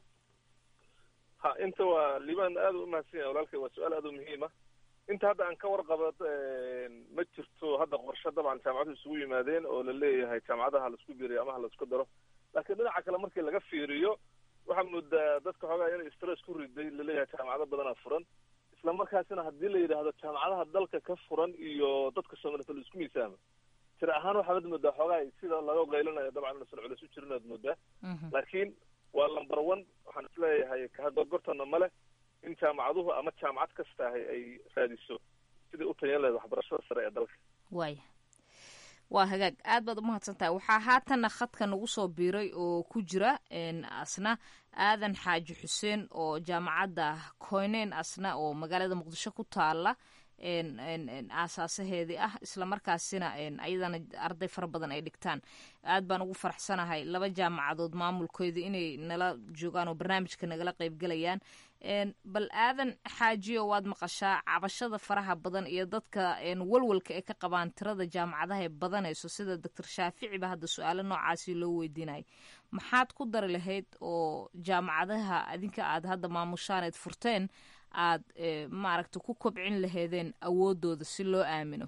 S8: ha inta waa liban aad u umahadsan yahay walaalkay waa su-aal aad u muhiima inta hadda aan ka warqabo ma jirto hadda qorshe dabcan jaamacaduhu isugu yimaadeen oo la leeyahay jaamacadaha laisku biiriyo ama ha laisku daro laakiin dhinaca kale markii laga fiiriyo waxaa moodaa dadka xoogaa inay stress ku riday laleeyahay jaamacado badanaa furan isla markaasina haddii la yidhaahdo jaamacadaha dalka ka furan iyo dadka soomaaliyed la isku miisaamo tira ahaan waxaad moodaa xoogaa sida laga qaylinayo dabcan inuusan culis u jirin aad moodaa laakiin waa number one waxaan isleeyahay kahadgorgortana male in jaamacaduhu ama jaamacad kasta ahay ay raadiso sidai u tayan lahayd waxbarashada sare ee dalka
S7: waaya waa hagaag aad baad umahadsan tahay waxaa haatanna khadka nagu soo biiray oo ku jira asna aadan xaaji xuseen oo jaamacadda koyneyn asna oo magaalada muqdisho ku taala aasaasaheedii ah islamarkaasina ayadana arday fara badan ay dhigtaan aad baan ugu faraxsanahay laba jaamacadood maamulkooda inay nala joogaan oo barnaamijka nagala qeybgelayaan bal aadan xaajiyo waad maqashaa cabashada faraha badan iyo dadka walwalka ay ka qabaan tirada jaamacadaha ee badanayso sida doctor shaaficiba hadda su-aalo noocaasi loo weydiinayay maxaad ku dari lahayd oo jaamacadaha adinka aad hadda maamushaaneed furteen aad maaragta ku kobcin laheedeen awoodooda si loo aamino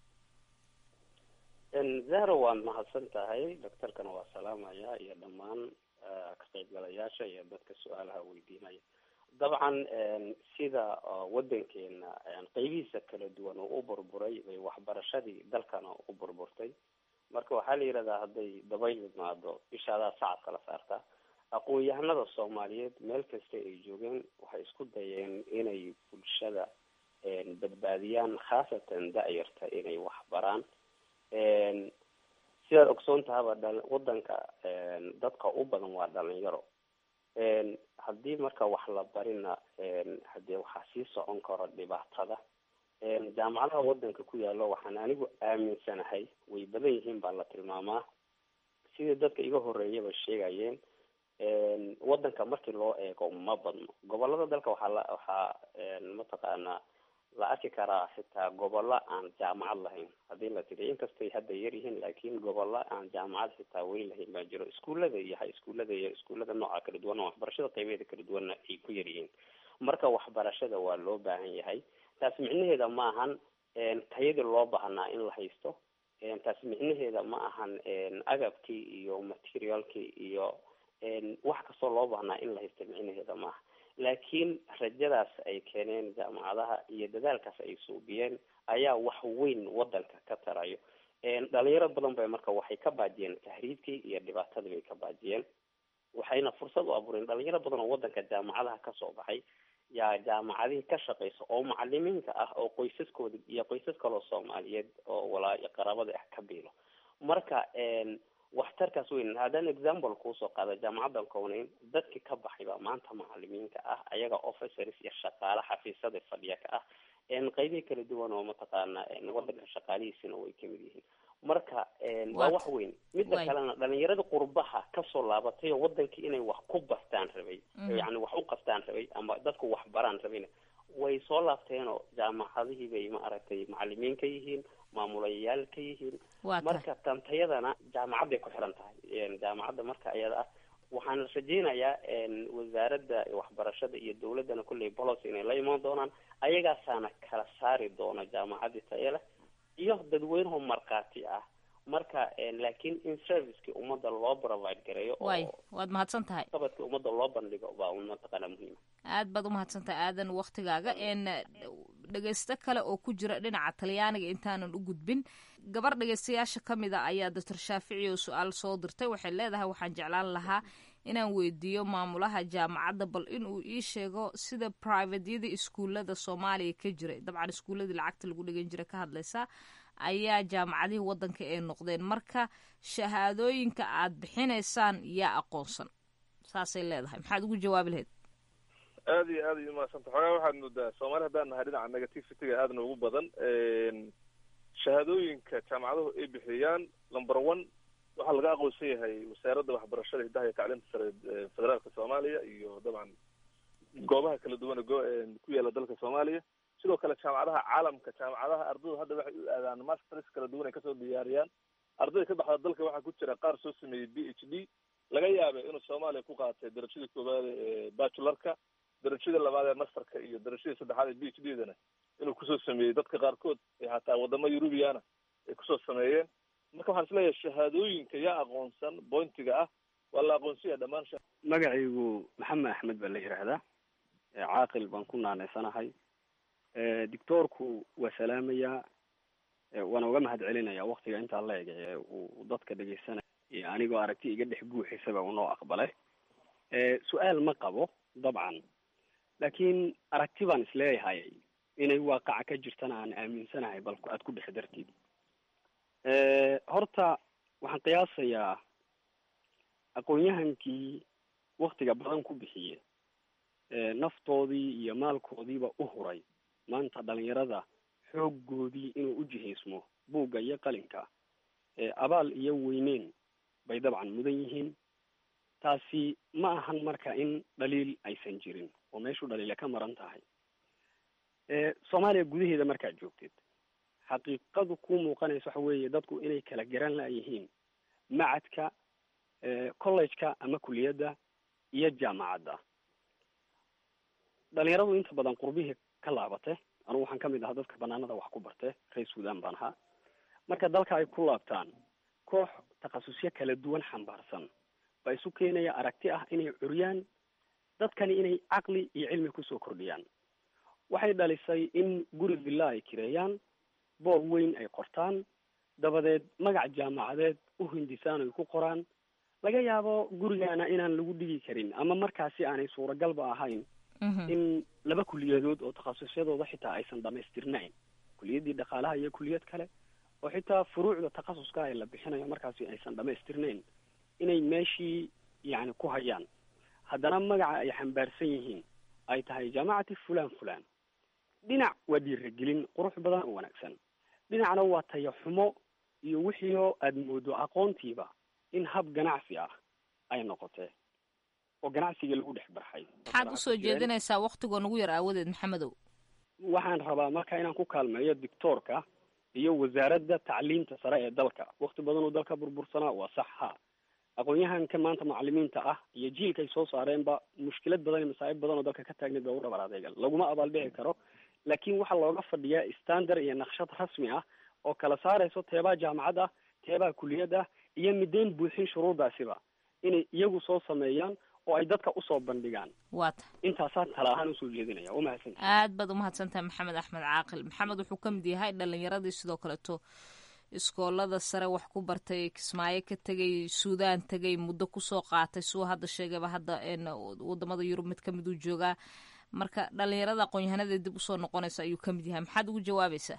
S12: zahro waad mahadsan tahay doctorkana waa salaamaya iyo dhammaan ka qaybgalayaasha iyo dadka su-aalaha weydiinaya dabcan sida waddankeena qeybihiisa kala duwan oo u burburay bay waxbarashadii dalkana u burburtay marka waxaa la yidhahdaa hadday dabayl imaado ishaadaa sacad kala saartaa aqoon-yahanada soomaaliyeed meel kasta ay joogeen waxay isku dayeen inay bulshada badbaadiyaan khaasatan da-yarta inay wax baraan sidaad ogsoon tahaba dha waddanka dadka u badan waa dhalinyaro haddii marka wax la barina hadee waxaa sii socon karo dhibaatada jaamacadaha waddanka ku yaalo waxaan anigu aaminsanahay way badan yihiin baa la tilmaamaa sidii dadka iga horeeyaba sheegayeen waddanka markii loo eego ma badno gobolada dalka waxaa la waxaa mataqaanaa la arki karaa xitaa gobollo aan jaamacad lahayn haddii la tiriyo inkastay hadda yar yihiin laakiin gobollo aan jaamacad xitaa weyn lahayn baa jiro iskuullada iyo hay iskuullada iyo iskuullada nooca kala duwan waxbarashada qaybeeda kala duwanna ay ku yar yihiin marka waxbarashada waa loo baahan yahay taas micnaheeda ma ahan tayadii loo baahnaa in la haysto taas micnaheeda ma ahan agabkii iyo materialkii iyo wax kastoo loo baahnaa in la haysto micnaheeda maaha laakiin rajadaas ay keeneen jaamacadaha iyo dadaalkaas ay suubiyeen ayaa wax weyn waddanka ka tarayo dhalinyaro badan bay marka waxay ka baajiyeen tahriibkii iyo dhibaatadii bay ka baajiyeen waxayna fursad u abuureen dhalinyaro badan oo waddanka jaamacadaha kasoo baxay yaa jaamacadihii ka shaqeysa oo macalimiinta ah oo qoysaskooda iyo qoysas kaloo soomaaliyeed oo walaa qaraabada ah ka biilo marka waxtarkaas weyn haddaan example kuusoo qaada jaamacaddan kowneyn dadkii ka baxay baa maanta macalimiinka ah ayaga officers iyo shaqaale xafiisyada fadhiya ka ah qeybihi kala duwan oo mataqaana wadanka shaqaalihiisina way kamid yihiin marka waa wax weyn midda kalena dhalinyarada qurbaha kasoo laabatay oo wadankii inay wax ku bartaan rabay yani wax u qabtaan rabay ama dadku wax baraan rabayna way soo laabteenoo jaamacadihii bay maaragtay macalimiin ka yihiin maamulayaal ka yihiin marka tantayadana jaamacadday ku xiran tahay jaamacadda marka ayada ah waxaan rajeynayaa wasaaradda waxbarashada iyo dawladdana kulley policy inay la imaan doonaan ayagaasaana kala saari doona jaamacadii taye leh iyo dadweynaho markhaati ah marka laakiin in servicekii ummadda loo provide gareeyo
S7: way waad mahadsan tahay
S12: qabadkii ummadda loo bandhigo baa un mataqaana muhiima
S7: aad baad umahadsan tahay aadan waktigaaga dhegeysto kale oo ku jira dhinaca talyaaniga intaanan u gudbin gabar dhegeystayaasha ka mid a ayaa doctor shaafici oo su-aal soo dirtay waxay leedahay waxaan jeclaan lahaa inaan weydiiyo maamulaha jaamacadda bal inuu ii sheego sida privatyada iskuullada soomaaliya ka jiray dabcan iskuulladii lacagta lagu dhigan jiray ka hadlaysa ayaa jaamacadihii waddanka ay noqdeen marka shahaadooyinka aad bixinaysaan yaa aqoonsan saasay leedahay maxaad ugu jawaabi lahayd
S8: aad iyo aad ay umahadsanta xoogaa waxaad moodaa soomaali haddaan nahay dhinaca negativity-ga aadna ugu badan shahaadooyinka jaamacaduhu ay bixiyaan number one waxaa laga aqoonsan yahay wasaaradda waxbarashada hiddaha iyo tacliinta sare ee federaalka soomaaliya iyo dabcan goobaha kala duwan ee go- ku yaala dalka soomaaliya sidoo kale jaamacadaha caalamka jaamacadaha ardaydu hadda waxay u aadaan masters kala duwan ay kasoo diyaariyaan ardayda ka baxda dalka waxaa ku jira qaar soo sameeyey b h d laga yaabay inuu soomaaliya ku qaatay darajadii koowaad ee bachularka darajada labaad ee masterka iyo darajadii saddexaad ee b h d dana inuu kusoo sameeyey dadka qaarkood ee hataa wadamo eurubiana ay kusoo sameeyeen marka waxaan isleeyahay shahaadooyinka yaa aqoonsan bointiga ah waa la aqoonsanya dhammaan
S13: magacaygu maxamed axmed baa la yidhaahdaa caaqil baan ku naanaysanahay doctoorku waa salaamayaa waana uga mahad celinaya waktiga intaa la eg ee uu dadka dhegeysanaya anigoo aragti iga dhex guuxisaba unoo aqbalay su-aal ma qabo dabcan laakiin aragti baan isleeyahay inay waaqaca ka jirtana aan aaminsanahay bal aad ku dhex dartid horta waxaan qiyaasayaa aqoon-yahankii waktiga badan ku bixiye naftoodii iyo maalkoodiiba u huray maanta dhalinyarada xooggoodii inuu u jihaysmo buugga iyo qalinka abaal iyo weyneyn bay dabcan mudan yihiin taasi ma ahan marka in dhaliil aysan jirin oo meeshu dhaliila ka maran tahay soomaaliya gudaheeda markaad joogtid xaqiiqadu ku muuqanaysa waxa weeye dadku inay kala garan layihiin macadka college-ka ama kuliyadda iyo jaamacadda dhalinyaradu inta badan qurbihii ka laabate anugu waxaan kamid ahaa dadka banaanada wax ku barte reer sudan baan ahaa marka dalka ay ku laabtaan koox takhasusyo kala duwan xambaarsan baa isu keenaya aragti ah inay curyaan dadkani inay caqli iyo cilmi kusoo kordhiyaan waxay dhalisay in guri villa ay kireeyaan boor weyn ay qortaan dabadeed magac jaamacadeed u hindisaan ay ku qoraan laga yaabo gurigaana inaan lagu dhigi karin ama markaasi aanay suuragalba ahayn in laba kuliyadood oo takhasusyadooda xitaa aysan dhamaystirnayn kuliyaddii dhaqaalaha iyo kuliyad kale oo xitaa furuucda takhasuska ay la bixinayo markaasi aysan dhamaystirnayn inay meeshii yani ku hayaan haddana magaca ay xambaarsan yihiin ay tahay jaamacati fulan fulan dhinac waa dhiiragelin qurux badan oo wanaagsan dhinacna waa taya xumo iyo wixiioo aada moodo aqoontiiba in hab ganacsi ah ay noqotee oo ganacsiga lagu dhex barxay
S7: maxaad usoo jeedinaysaa waktigoo nagu yar aawadeed maxamedow
S13: waxaan rabaa marka inaan ku kaalmeeyo dictoorka iyo wasaaradda tacliinta sare ee dalka wakti badan oo dalka burbursanaa waa sax ha aqoon-yahanka maanta macalimiinta ah iyo jiilka ay soo saareenba mushkilad badan iyo masaa'ib badan oo dalka ka taagneed baa u dhabar adeega laguma abaaldhici karo laakiin waxaa looga fadhiyaa standard iyo naqshad rasmi ah oo kala saarayso teebaa jaamacad ah teebaa kuliyad ah iyo mideyn buuxin shuruurdaasiba inay iyagu soo sameeyaan oo ay dadka usoo bandhigaan
S7: waata
S13: intaasaan tala ahaan usoo jeedinaya waa mahadsan
S7: aad baad umahadsantahay maxamed axmed caaqil maxamed wuxuu ka mid yahay dhalinyaradii sidoo kaleeto iskoolada sare wax ku bartay kismaayo ka tegay suudaan tegay muddo kusoo qaatay suu hadda sheegayba hadda wadamada yurub mid kamid uu joogaa marka dhalinyarada aqoon-yahanada dib usoo noqonaysa ayuu kamid yahay maxaad ugu jawaabaysaa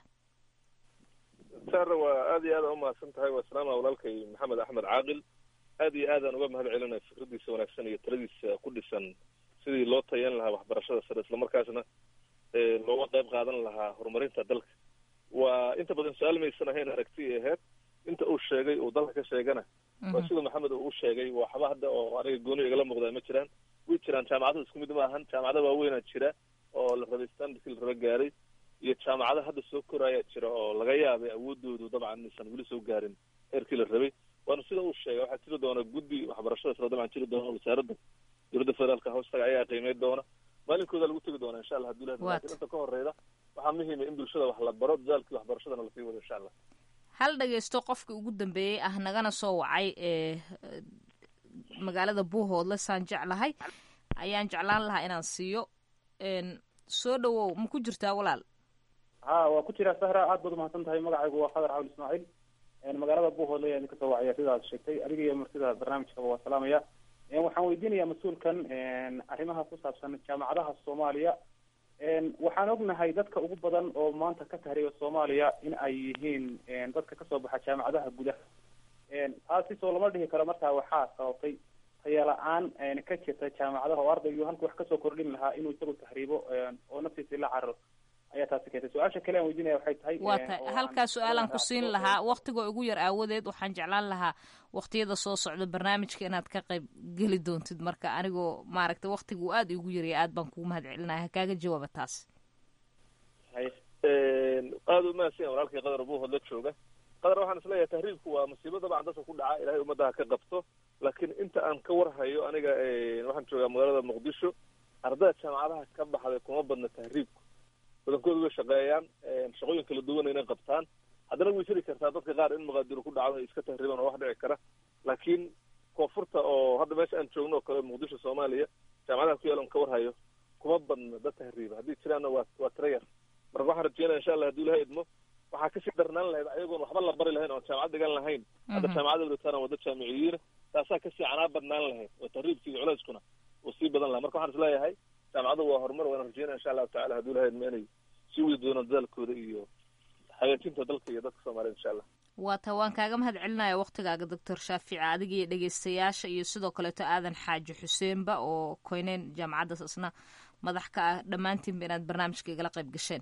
S8: sara waa aad iyo aada umahadsan tahay waa salaama walaalkay maxamed axmed caaqil aad iyo aadaan uga mahad celinaya fikradiisa wanaagsan iyo taladiisa ku dhisan sidii loo tayan lahaa waxbarashada sare islamarkaasna looga qayb qaadan lahaa horumarinta dalka waa inta badan su-aal maysan ahayn aragti aheyd inta uu sheegay uu dalka ka sheegana waa sida maxamed uu u sheegay waxba hadda oo aniga gooni igala muuqdaa ma jiraan way jiraan jaamacada isku mid ma ahan jaamacada waaweynaa jira oo la rabay standardkii la raba gaaray iyo jaamacada hadda soo koraayaa jira oo laga yaabay awoodoodu dabcan inaysan weli soo gaarin heerkii la rabay waana sida uu sheegay waxaa jiri doona guddi waxbarashada sare dabcan jiri doona wasaaradda dowladda federaalka hoostaga ayaa qiimeyn doona maalinkooda lagu tegi doona insha allah haduu ilahi lakin inta ka horeyda waxaa muhiima in bulshada wax la baro dadaalkii waxbarashadana lasii wado insha allah
S7: hal dhageysto qofkii ugu dambeeyey ah nagana soo wacay ee magaalada buuhoodle saan jeclahay ayaan jeclaan lahaa inaan siiyo soo dhawow ma ku jirtaa walaal
S14: ha waa ku jiraa sahra aad baad umahadsan tahay magacaygu waa khadar cawl ismaaciil magaalada buuhoodle ayaan kasoo wacaya sidaad sheegtay adiga iyo martida barnaamijkaba waa salaamaya waxaan weydiinayaa mas-uulkan arrimaha ku saabsan jaamacadaha soomaaliya waxaan ognahay dadka ugu badan oo maanta ka tahriya soomaaliya in ay yihiin dadka kasoo baxa jaamacadaha gudaha taasi soo lama dhihi karo markaa waxaa sababtay tayala-aan ka jirta jaamacadaha oo ardaygu halku wax kasoo kordhin lahaa inuu isagu tahriibo oo naftiisa la cararo ayaa taasi keentay su-aasha kale aan weydiinaya waxay tahay
S7: waa tahay halkaa su-aalaan ku siin lahaa waktigoo ugu yar aawadeed waxaan jeclaan lahaa waktiyada soo socda barnaamijka inaad ka qayb geli doontid marka anigoo maaragtay waktigu aada igu yaraya aad baan kugu mahad celinaya ha kaaga jawaaba taas
S8: aada umahadsan walaalkii qadar buuhood la jooga qadar waxaan isleeyahay tahriibku waa masiibo dabcan dadka ku dhaca ilahay ummadda ha ka qabto laakiin inta aan ka warhayo aniga waxaan joogaa magaalada muqdisho ardayda jaamacadaha ka baxday kuma badna tahriibku badankooda way shaqeeyaan shaqooyin kala duwan inay qabtaan haddana way jiri kartaa dadka qaar in muqaadiro ku dhacdo ay iska tahriibaan oo wax dhici kara laakiin koonfurta oo hadda meesha aan joogno oo kale muqdisho soomaaliya jaamacadaha ku yaalan ka warhayo kuma badna dad tahriiba haddii jiraanna waa waa tira yar marka waxaan rajeynaya insha allah haduu ilaha idmo waxaa kasii darnaan lahayd ayagoon waxba la bari lahayn oon jaamacad dhigan lahayn hadda jaamacada wadataan waa dad jaamiciyiina taasaa kasii canaa badnaan lahayd oo tahriibkii iyo culeyskuna uu sii badan laha marka waxaan isleeyahay jaamacadu waa horumar waana rajeynaya insha allahu tacala haduu ilaha idmo inay sii wadi doonaan dadaalkooda iyo hagaajinta dalka iyo dadka soomaaliyed insha allah
S7: waa ta waan kaaga mahad celinaya waktigaaga doctor shaafici adiga iyo dhegeystayaasha iyo sidoo kaleeto aadan xaaji xuseenba oo koyneyn jaamacaddaas isna madax ka ah dhammaantiinba inaad barnaamijka igala qayb gasheen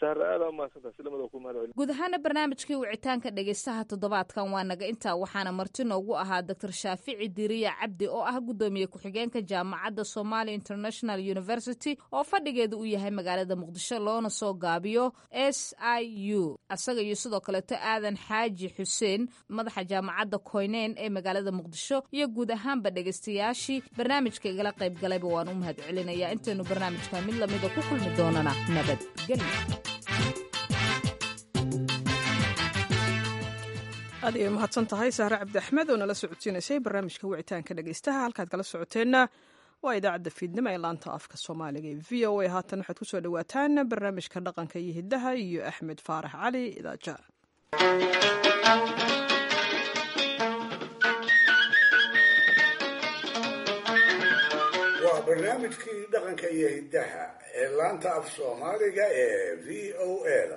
S7: guud ahaana barnaamijkii wicitaanka dhegeystaha toddobaadkan waa naga intaa waxaana marti noogu ahaa doctor shaafici diriya cabdi oo ah guddoomiye ku-xigeenka jaamacadda somalia international university oo fadhigeeda u yahay magaalada muqdisho loona soo gaabiyo s i u isaga iyo sidoo kaleeto aadan xaaji xuseen madaxa jaamacadda koyneyn ee magaalada muqdisho iyo guud ahaanba dhegeystayaashii barnaamijka igala qayb galayba waan u mahad celinayaa intaynu barnaamijka mid lamida ku kulmi doonana nabadgelyo
S1: aad ayay mahadsan tahay sahre cabdi axmed oo nala socodsiinaysay barnaamijka wicitaanka dhegeystaha halkaad kala socoteenna waa idaacadda fiidnimo ee laanta afka soomaaliga ee v o a haatan waxaad ku soo dhowaataan barnaamijka dhaqanka iyo hiddaha iyo axmed faarax cali idaaja
S4: waa barnaamijkii dhaqanka iyo hiddaha ee laanta af soomaaliga ee v o a da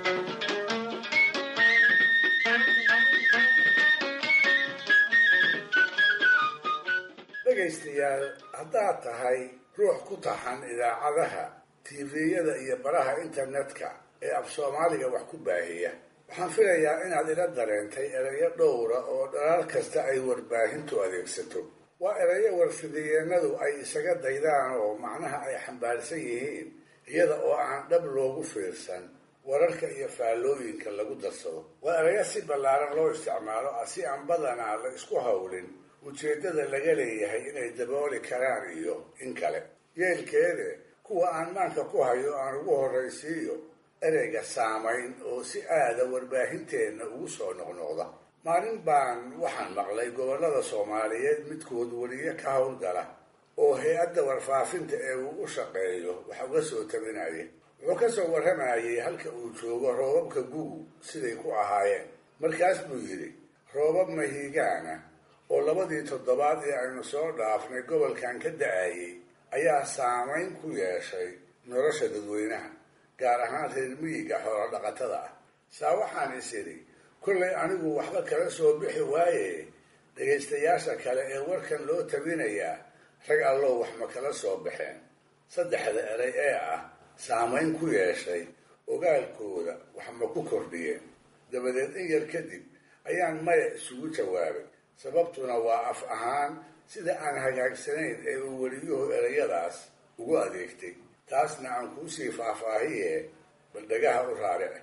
S4: dhegaystayaal haddaad tahay ruux ku taxan idaacadaha tiifiyada iyo baraha internetka ee af soomaaliga wax ku baahiya waxaan filayaa inaad ila dareentay erayo dhowra oo dhalaal kasta ay warbaahintu adeegsato waa erayo warfidiyeenadu ay isaga daydaan oo macnaha ay xambaarsan yihiin iyada oo aan dhab loogu fiirsan wararka iyo faallooyinka lagu darsado waa erayo si ballaaran loo isticmaalo si aan badanaa la isku hawlin ujeeddada laga leeyahay inay dabooli karaan iyo in kale yeelkeede kuwa aan maanka ku hayo aan ugu horraysiiyo ereyga saamayn oo si aada warbaahinteenna ugu soo noqnoqda maalin baan waxaan maqlay gobollada soomaaliyeed midkood weliye ka howlgala oo hay-adda warfaafinta ee uu u shaqeeyo wax uga soo tabinaya wuxuu ka soo warramayay halka uu joogo roobabka gugu siday ku ahaayeen markaas buu yidhi roobab mahiigaana oo labadii toddobaad ee aynu soo dhaafnay gobolkan ka da-ayay ayaa saamayn ku yeeshay nolosha dadweynaha gaar ahaan reer miyiga xoolo dhaqatada ah saa waxaan is idhi kollay anigu waxba kala soo bixi waaye dhegaystayaasha kale ee warkan loo tabinayaa rag allow wax ma kala soo baxeen saddexda erey ee ah saamayn ku yeeshay ogaalkooda wax ma ku kordhiyeen dabadeed in yar kadib ayaan maya isugu jawaabay sababtuna waa af ahaan sida aan hagaagsanayn ee uu weliyuhu erayadaas ugu adeegtay taasna aan kuusii faahfaahiye bal dhagaha u raarice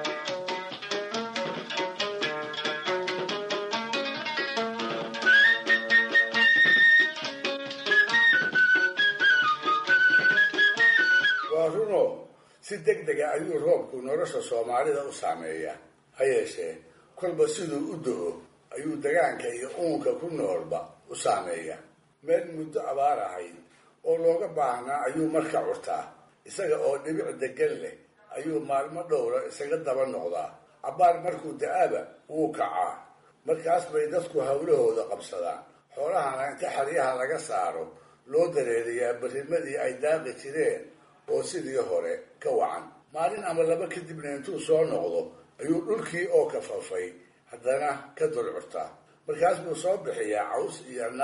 S4: waa runo si deg dega ayuu roobku nolosha soomaalida u saameeyaa ha yeeshee kolba siduu u do-o ayuu dagaanka iyo uunka ku noolba u saameeyaa meel muddo abaar ahayd oo looga baahnaa ayuu marka curtaa isaga oo dhibic degan leh ayuu maalmo dhowra isaga daba noqdaa cabbaar markuu da-aba wuu kacaa markaas bay dadku hawlahooda qabsadaan xoolahana inta xeryaha laga saaro loo dareeriyaa barrimadii ay daaqi jireen oo sidii hore ka wacan maalin ama laba kadibna intuu soo noqdo ayuu dhulkii oo kafafay haddana ka dulcurtaa markaas buu soo bixiyaa caws iyo naq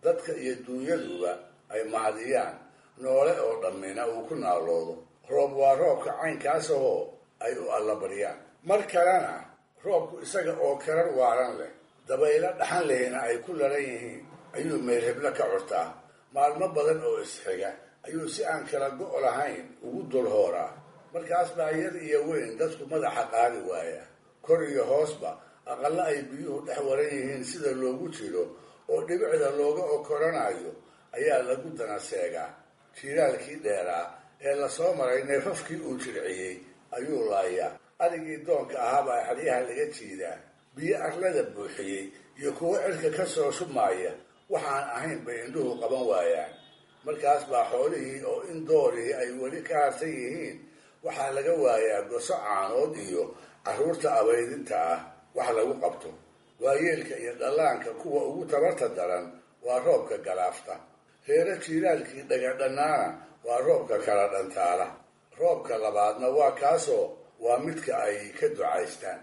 S4: dadka iyo dunyaduba ay mahadiyaan noole oo dhammina uu ku naaloodo roob waa roobka caynkaas ahoo ay u allabaryaan mar kalena roobku isaga oo karar waaran leh dabaylo dhaxan lehna ay ku laran yihiin ayuu meelheblo ka curtaa maalmo badan oo isxiga ayuu si aan kala go' lahayn ugu dulhooraa markaas baa yar iyo weyn dadku madaxa qaadi waaya kor iyo hoosba aqalla ay biyuhu dhex waran yihiin sida loogu jiro oo dhibicda looga okoranayo ayaa lagu dana seegaa jiiraalkii dheeraa ee lasoo maray neefafkii uu jirciyey ayuu laayaa arigii doonka ahaabaa xeryaha laga jiidaa biyo arlada buuxiyey iyo kuwo cirka ka soo shubmaaya waxaan ahayn bay indhuhu qaban waayaan markaas baa xoolihii oo in doorihii ay weli ka harsan yihiin waxaa laga waayaa goso caanood iyo carruurta abaydinta ah wax lagu qabto waayeelka iyo dhallaanka kuwa ugu tabarta daran waa roobka galaafta reero jiiraalkii dhagadhannaana waa roobka kala dhantaala roobka labaadna waa kaasoo waa midka ay ka ducaystaan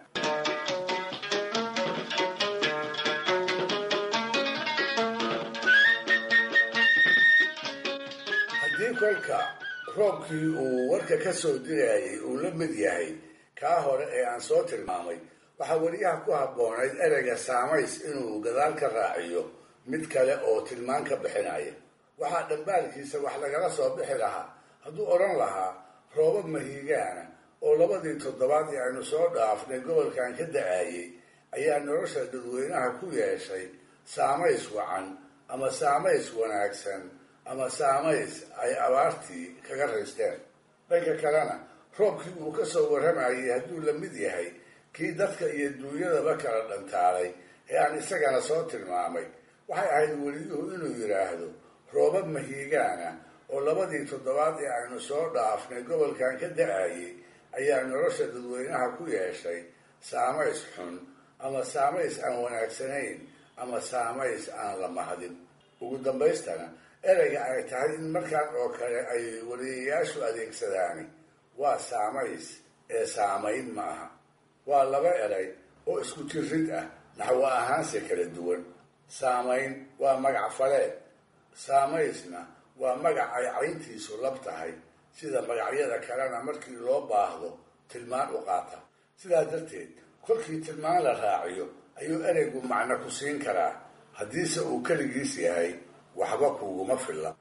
S4: haddii kolka roobkii uu warka ka soo dirayay uu la mid yahay kaa hore ee aan soo tilmaamay waxaa weliyaha ku habboonayd ereyga saamays inuu gadaal ka raaciyo mid kale oo tilmaan ka bixinaya waxaa dhambaalkiisa wax lagala soo bixi lahaa hadduu odhan lahaa roobab mahiigaana oo labadii toddobaad ee aynu soo dhaafnay gobolkan ka da-ayey ayaa nolosha dadweynaha ku yeeshay saamays wacan ama saamays wanaagsan ama saamays ay abaartii kaga raysteen dhanka kalena roobkii uu ka soo warramayay hadduu la mid yahay kii dadka iyo duunyadaba kala dhantaalay ee aan isagana soo tilmaamay waxay ahayd weliyuhu inuu yidhaahdo roobab mahiigaana oo labadii toddobaad ee aynu soo dhaafnay gobolkan ka da-ayey ayaa nolosha dadweynaha ku yeeshay saamays xun ama saamays aan wanaagsanayn ama saamays aan la mahadin ugu dambaystana ereyga ay tahay in markaan oo kale ay waliyayaashu adeegsadaani waa saamays ee saamayn ma aha waa laba erey oo isku jirid ah naxwo ahaanse kala duwan saamayn waa magac faleed saamaysna waa magac ay cayntiisu lab tahay sida magacyada kalena markii loo baahdo tilmaan u qaata sidaa darteed kolkii tilmaan la raaciyo ayuu ereygu macno ku siin karaa haddiise uu keligiis yahay waxba kuuguma filla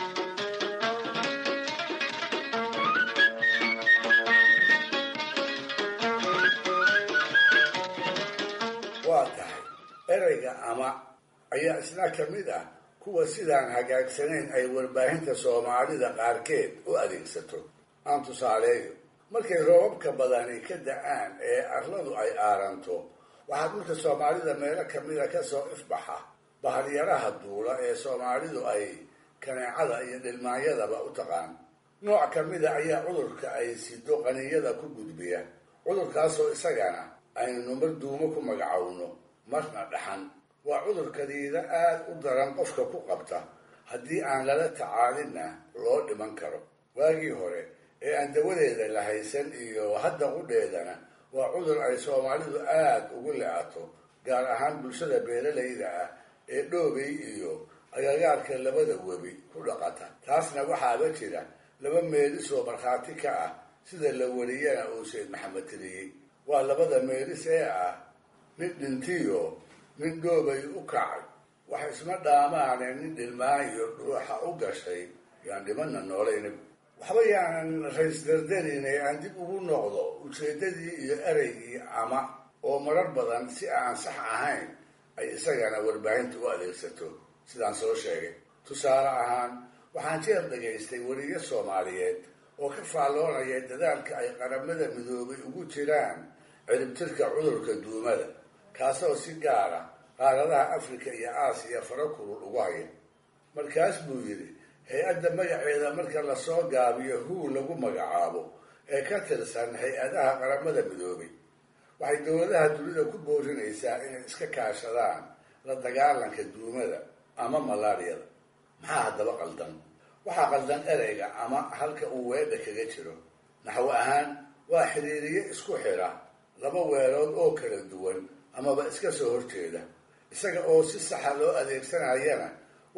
S4: waa tahay ereyga ama ayaa isna ka mid ah kuwa sidaan hagaagsanayn ay warbaahinta soomaalida qaarkeed u adeegsato aan tusaaleeyo markay roobabka badani ka da-aan ee arladu ay aaranto waxaa dhulka soomaalida meelo kamida kasoo ifbaxa baharyaraha duula ee soomaalidu ay kaneecada iyo dhilmaanyadaba u taqaan nooc kamida ayaa cudurka ay sido qaniyada ku gudbiya cudurkaasoo isagana aynu mar duumo ku magacowno marna dhaxan waa cudurkadiida aada u daran qofka ku qabta haddii aan lala tacaalinna loo dhiman karo waagii hore ee aan dawadeeda la haysan iyo hadda qudheedana waa cudur ay soomaalidu aada ugu le-ato gaar ahaan bulshada beeralayda ah ee dhoobay iyo agagaarka labada webi ku dhaqata taasna waxaaba jira laba meelisoo markhaati ka ah sida la wariyana uu sayd maxamed tiriyey waa labada meelis ee ah nin dhintiyo nin dhoobay u kacay wax isma dhaamaane nin dhilmaayo dhuuxa u gashay yaan dhimana noolayna waxba yaanan rays dardarinay aan dib ugu noqdo ujeeddadii iyo ereygii ama oo marar badan si aan sax ahayn ay isagana warbaahinta u adeegsato sidaan soo sheegay tusaale ahaan waxaan jeer dhagaystay weriyo soomaaliyeed oo ka faalloonaya dadaalka ay qaramada midoobay ugu jiraan ciribtirka cudurka duumada kaasoo si gaara qaaradaha afrika iyo aasiya fara kulul ugu haya markaas buu yidhi hay-adda magaceeda marka lasoo gaabiyo huu lagu magacaabo ee ka tirsan hay-adaha qaramada midoobay waxay dowladaha dunida ku boorinaysaa inay iska kaashadaan la dagaalanka duumada ama malaariyada maxaa haddaba qaldan waxaa qaldan ereyga ama halka uu weedha kaga jiro naxwo ahaan waa xiriiriye isku xidha laba weelood oo kala duwan amaba iska soo horjeeda isaga oo si saxa loo adeegsanayana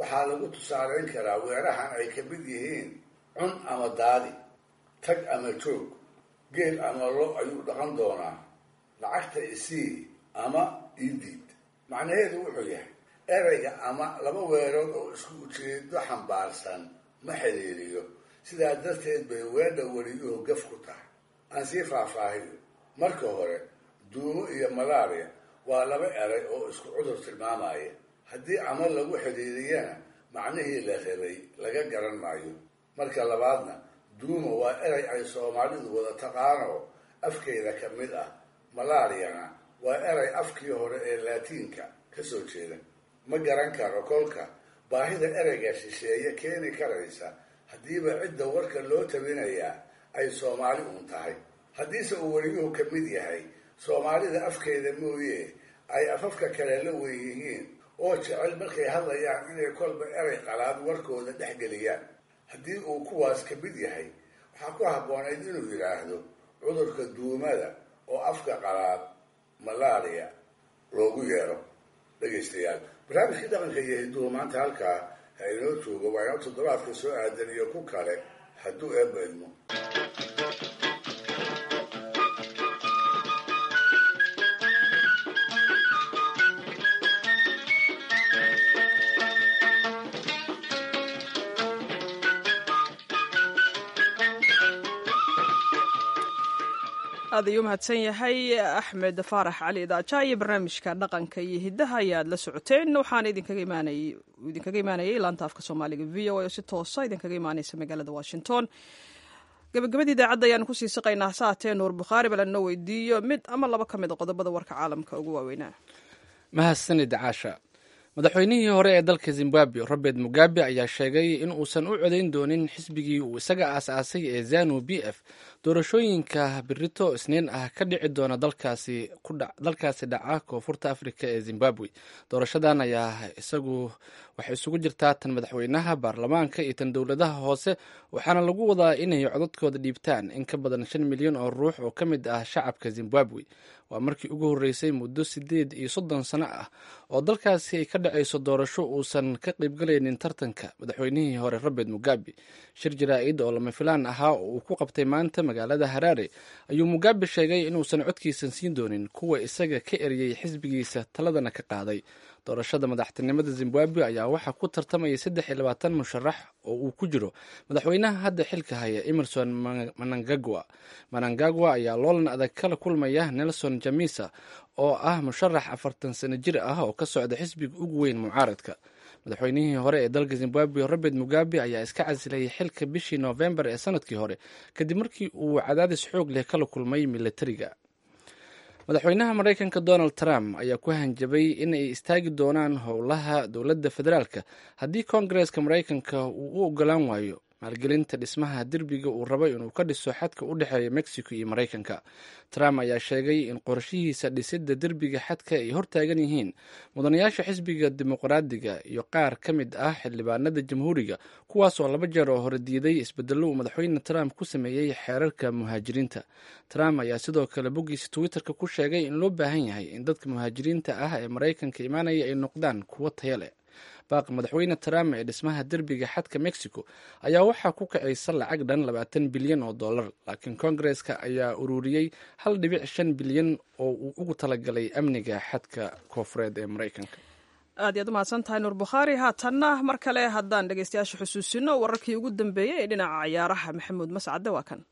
S4: waxaa lagu tusaalayn karaa weerahan ay ka mid yihiin cun ama daadi tag ama joog geel ama lo ayuu dhaqan doonaa lacagta isii ama idiid macnaheedu wuxuu yahay ereyga ama laba weerood oo isku ujeedo xambaarsan ma xiriiriyo sidaa darteed bay weedha weliyuhu gaf ku tahay aan sii faahfaahiyo marka hore duumo iyo malaria waa laba eray oo isku cudur tilmaamaya haddii ama lagu xidhiiriyana macnihii la rabay laga garan maayo marka labaadna duumo waa erey ay soomaalidu wada taqaano afkeeda ka mid ah malaariyana waa erey afkii hore ee laatiinka ka soo jeeda ma garan karo kolka baahida ereyga shisheeye keeni karaysa haddiiba cidda warka loo tabinayaa ay soomaali uun tahay haddiise uu weliyuhu ka mid yahay soomaalida afkeeda mooye ay afafka kale la wen yihiin oo jecel markay hadlayaan inay kolba erey qalaad warkooda dhex geliyaan haddii uu kuwaas ka mid yahay waxaa ku habboonayd inuu yidhaahdo cudurka duumada oo afka qalaad malaria loogu yeero dhegaystayaal barnaamijkii dhaqanka iyo hidduhu maanta halkaa ha inoo joogo waa inoo toddobaadka soo aadan iyo ku kale hadduu eebba idmo
S1: aad ayuu mahadsan yahay axmed faarax cali idaaja iyo barnaamijka dhaqanka iyo hiddaha ayaad la socoteen waxaana idinkaga imaanayay laanta afka soomaaliga v o a oo si toosa idinkaga imaaneysa magaalada washington gabagabadii idaacadda ayaanu kusii siqaynaa saatee nuur bukhaari bal anoo weydiiyo mid ama laba ka mid a qodobada warka caalamka ugu waaweynaa
S2: mahadsanid caasha madaxweynihii hore ee dalka zimbabwe robert mugabe ayaa sheegay in uusan u codayn doonin xisbigii uu isaga aas-aasay ee zanu b f doorashooyinka birito isniin ah ka dhici doona dalkaasi dhaca koonfurta afrika ee zimbabwe doorashadan ayaa isagu waxay isugu jirtaa tan madaxweynaha baarlamaanka iyo tan dowladaha hoose waxaana lagu wadaa inay codadkooda dhiibtaan in ka badan shan milyan oo ruux oo ka mid ah shacabka zimbabwe waa markii ugu horreysay muddo siddeed iyo soddon sano ah oo dalkaasi ay ka dhacayso doorasho uusan ka qaybgalaynin tartanka madaxweynihii hore robert mugabe shir jaraa-id oo lama filaan ahaa oo uu ku qabtay maanta magaalada haraare ayuu mugabe sheegay inuusan codkiisan siin doonin kuwa isaga ka eriyey xisbigiisa taladana ka qaaday doorashada madaxtinimada zimbabwe ayaa waxaa ku tartamaya saddex iyo labaatan musharax oo uu ku jiro madaxweynaha hadda xilka haya emerson manangagwa manangagwa ayaa loolan adag kala kulmaya nelson jamisa oo ah musharax afartan sano jir ah oo ka socda xisbiga ugu weyn mucaaradka madaxweynihii hore ee dalka zimbabwe robert mugabe ayaa iska casilayay xilka bishii noofembar ee sanadkii hore kadib markii uu cadaadis xoog leh kala kulmay milatariga madaxweynaha maraykanka donald trump ayaa ku hanjabay in ay istaagi doonaan howlaha dowladda federaalka haddii koongareeska maraykanka uu u ogolaan waayo maalgelinta dhismaha derbiga uu rabo inuu ka dhiso xadka u dhexeeya mexico iyo maraykanka trump ayaa sheegay in qorshihiisa dhisidda derbiga xadka ay hortaagan yihiin mudanayaasha xisbiga dimuqraadiga iyo qaar ka mid ah xildhibaanada jamhuuriga kuwaasoo laba jeer oo hore diiday isbedello uu madaxweyne trump ku sameeyey xeerarka muhaajiriinta trump ayaa sidoo kale boggiisa twitterka ku sheegay in loo baahan yahay in dadka muhaajiriinta ah ee maraykanka imaanaya ay noqdaan kuwo taya leh baaqi madaxweyne trump ee dhismaha derbiga xadka mexico ayaa waxaa ku kacaysa lacag dhan labaatan bilyan oo dollar laakiin koongareeska ayaa ururiyey hal dhibic shan bilyan oo uu ugu talagalay amniga xadka koofureed ee maraykanka
S1: aad iyaad umahadsan tahay nuur bukhaari haatanna mar kale haddaan dhegeystayaasha xusuusino wararkii ugu dambeeyey ee dhinaca ciyaaraha maxamuud mascade waa kan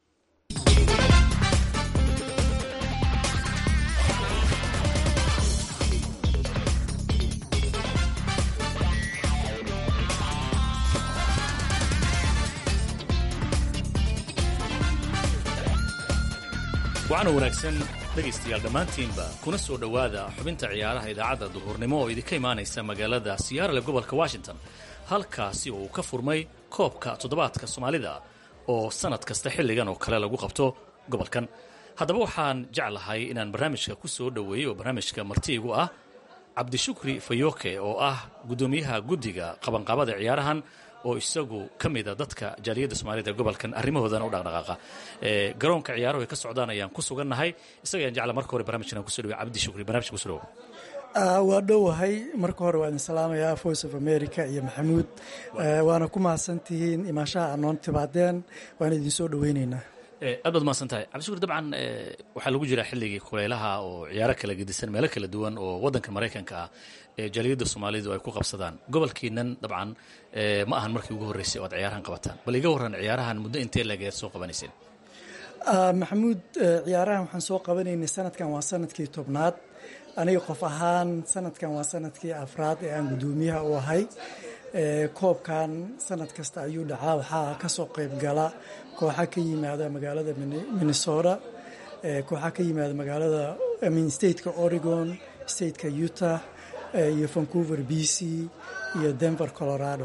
S15: waxaana wanaagsan dhegaystayaal dhammaantiinba kuna soo dhowaada xubinta ciyaaraha idaacadda duhurnimo oo idinka imaanaysa magaalada siyaarale gobolka washington halkaasi oo uu ka furmay koobka toddobaadka soomaalida oo sannad kasta xilligan oo kale lagu qabto gobolkan haddaba waxaan jeclahay inaan barnaamijka ku soo dhoweeyey oo barnaamijka martiigu ah cabdishukri fayoke oo ah guddoomiyaha guddiga qabanqaabada ciyaarahan oo isagu ka mida dadka jaaliyadda soomaalida gobolkan arrimahoodana u dhaqdhaqaaqa garoonka ciyaaruhu ay ka socdaan ayaan ku sugannahay isaga ayaan jecla marka hore barnamijkan kuso dhawey cabdi shukri barnamijka kuso dhawo
S16: waa dhowahay marka hore waa idin salaamayaa voice of america iyo maxamuud waana ku mahadsantihiin imaashaha anoon timaadeen waana idin soo dhoweyneynaa
S15: aad baad mahadsan tahay cabdishukur dabcan waxaa lagu jiraa xilligii kuleylaha oo ciyaaro kala gedisan meelo kala duwan oo waddanka maraykanka ah ee jaaliyadda soomaalidu ay ku qabsadaan gobolkiinan dabcan ma ahan markii ugu horreysay oo aad ciyaarahan qabataan bal iga warran ciyaarahan muddo intee lageed soo qabanayseen
S16: maxamuud ciyaarahan waxaan soo qabanaynay sanadkan waa sanadkii tobnaad aniga qof ahaan sanadkan waa sanadkii afraad ee aan guddoomiyaha u ahay koobkan sanad kasta ayuu dhacaa waxaa kasoo qayb gala kooxa ka yimaada magaalada minnesota kooxa ka yimaada magaalada min stateka oregon stateka utah iyo vancouver b c iyo denver colorado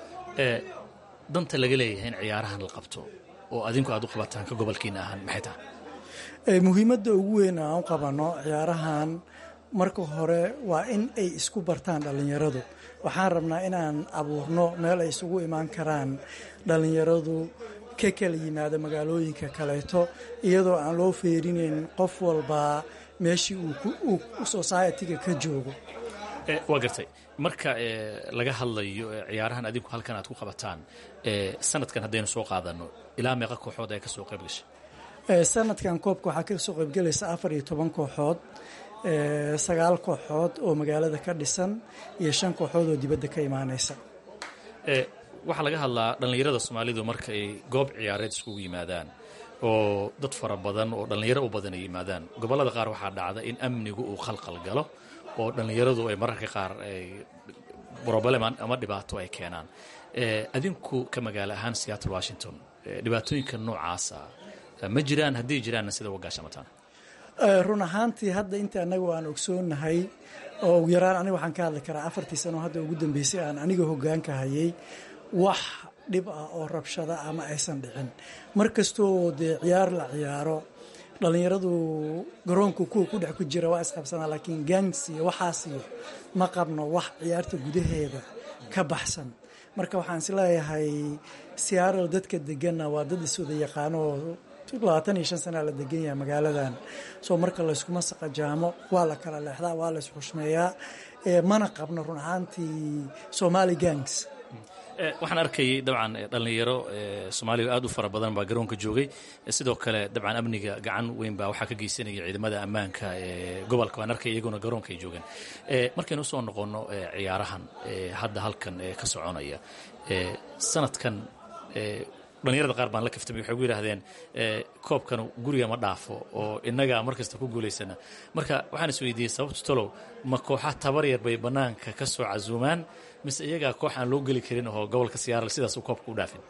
S15: danta laga leeyahay in ciyaarahan la qabto oo adinku aad u qabataan ka gobolkiina ahaan maxay tahay
S16: muhiimadda ugu weyn aan u qabano ciyaarahan marka hore waa in ay isku bartaan dhallinyaradu waxaan rabnaa inaan abuurno meel ay isugu imaan karaan dhallinyaradu ka kala yimaada magaalooyinka kaleeto iyadoo aan loo feerinayn qof walbaa meeshii uu society-ga ka joogo
S15: waa gartay marka laga hadlayo ciyaarahan adinku halkan aad ku qabataan sanadkan haddaynu soo qaadano ilaa meeqa kooxood ay ka soo qayb gashay
S16: sanadkan koobka waxaa ka soo qaybgalaysa afar iyo toban kooxood sagaal kooxood oo magaalada ka dhisan iyo shan kooxood oo dibadda ka imaanaysa
S15: waxaa laga hadlaa dhallinyarada soomaalidu marka ay goob ciyaareed iskugu yimaadaan oo dad fara badan oo dhallinyaro u badan ay yimaadaan gobollada qaar waxaa dhacda in amnigu uu khalqal galo oo dhallinyaradu ay mararka qaar broblem ama dhibaato ay keenaan adinku ka magaalo ahaan seattle washington dhibaatooyinka noocaasa ma jiraan hadday jiraanna sida wagaashamataan
S16: run ahaantii hadda inta anagu aan ogsoonahay oo ugu yaraan aniga waxaan ka hadli karaa afartii sano hadda ugu dambeysay aan aniga hogaanka hayay wax dhib ah oo rabshada ama aysan dhicin mar kastoo dee ciyaar la ciyaaro dhallinyaradu garoonka kuwa ku dhex ku jira waa isqabsanaa laakiin gangs iyo waxaas iyo ma qabno wax ciyaarta gudaheeda ka baxsan marka waxaan is leeyahay siyaaral dadka deganna waa dad iswada yaqaano labaatan iyo shan sanaa la degan yahay magaaladan soo marka layskuma saqajaamo waa la kala leexdaa waa la isxushmeeyaa mana qabno run ahaantii somali gangs
S15: waxaan arkayay dabcan dhallinyaro soomaaliya aad u fara badan baa garoonka joogay sidoo kale dabcan amniga gacan weyn baa waxaa ka geysanaya ciidamada ammaanka ee gobolka waan arkay iyaguna garoonka ay joogeen markaynu usoo noqono ciyaarahan hadda halkan ka soconaya sanadkan dhallinyarada qaar baan la kaftamay waxay gu yidhaahdeen koobkan guriga ma dhaafo oo innagaa mar kasta ku guulaysana marka waxaan is weydiiyey sababtu talow ma kooxa tabar yar bay bannaanka ka soo casuumaan mise iyagaa koox aan loo geli karin oo gobolka siyaaral sidaas uu koobka u dhaafin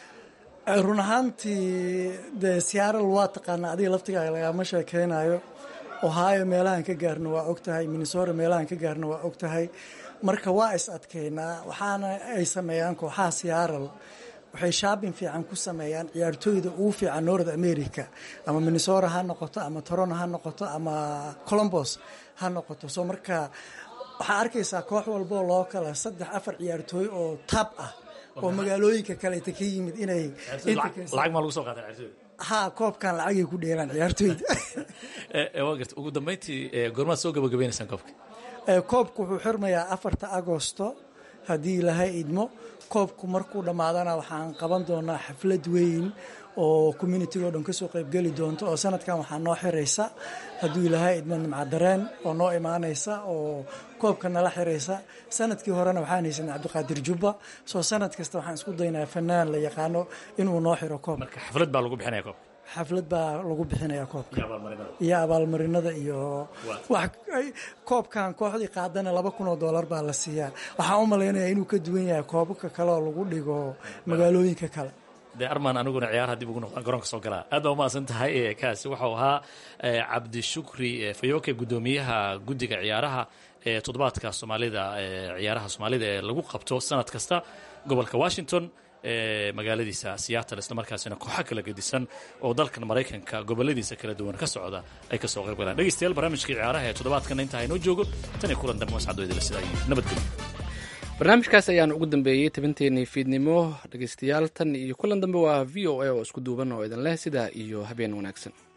S16: run ahaantii dee siyaaral waa taqaanaa adiga laftigaaga lagama sheekeynayo ohio meelahaan ka gaarno waa og tahay minnesota meelahaan ka gaarno waa og tahay marka waa is adkeynaa waxaana ay sameeyaan kooxaha siyaaral waxay shaabin fiican ku sameeyaan ciyaartooyda ugu fiican north america ama minnesota ha noqoto ama toronto ha noqoto ama colombos ha noqoto soo marka waxaa arkaysaa koox walboo loo kala saddex afar ciyaartooy oo tab ah oo magaalooyinka kaleeta ka yimid inay
S15: lacag maa lagu soo qaada ciyaartooyda
S16: ha koobkan lacagay ku dheelaan ciyaartooyda
S15: waa garta ugu dambeyntii goormaad soo gabagabaynaysaan koobka
S16: koobku wuxuu xirmayaa afarta agosto haddii ilaahay idmo koobku markuu dhammaadana waxaan qaban doonaa xaflad weyn oo communitiga o dhan kasoo qaybgeli doonto oo sanadkan waxaa noo xiraysa hadduu ilaahay idmo nimcadareen oo noo imaanaysa oo koobka nala xiraysa sanadkii horena waxaan haysanay cabdiqaadir jubba soo sanad kasta waxaan isku daynaa fanaan la yaqaano inuu noo xiro koobka
S15: xaflad baa lagu bixinaya koobka
S16: xaflad baa lagu bixinaya koobka iyo abaalmarinada iyo koobkan kooxdii qaadana laba kun oo doolar baa la siiyaa waxaan u malaynaya inuu ka duwan yahay koobabka kale oo lagu dhigo magaalooyinka kale
S15: dee armaan aniguna ciyaaraha dib ugu noqdaan garoonka soo galaa aad baa umahadsan tahay kaasi waxau ahaa cabdishukri fayoke guddoomiyaha guddiga ciyaaraha ee toddobaadka soomaalida ciyaaraha soomaalida ee lagu qabto sanad kasta gobolka washington magaaladiisa seattle islamarkaasina kooxo kala gedisan oo dalkan maraykanka goboladiisa kala duwan ka socda ay ka soo qayb galaan dhegeystayaal barnaamijkii ciyaaraha ee toddobaadkana intaa inoo joogo tan iyo kulan dambe wascadooydala sida ay nabadgelyo
S2: barnaamijkaas ayaan ugu dambeeyey tabinteenii fiidnimo dhegeystayaal tan iyo kulan dambe waa v o a oo isku duuban oo idin leh sidaa iyo habeen wanaagsan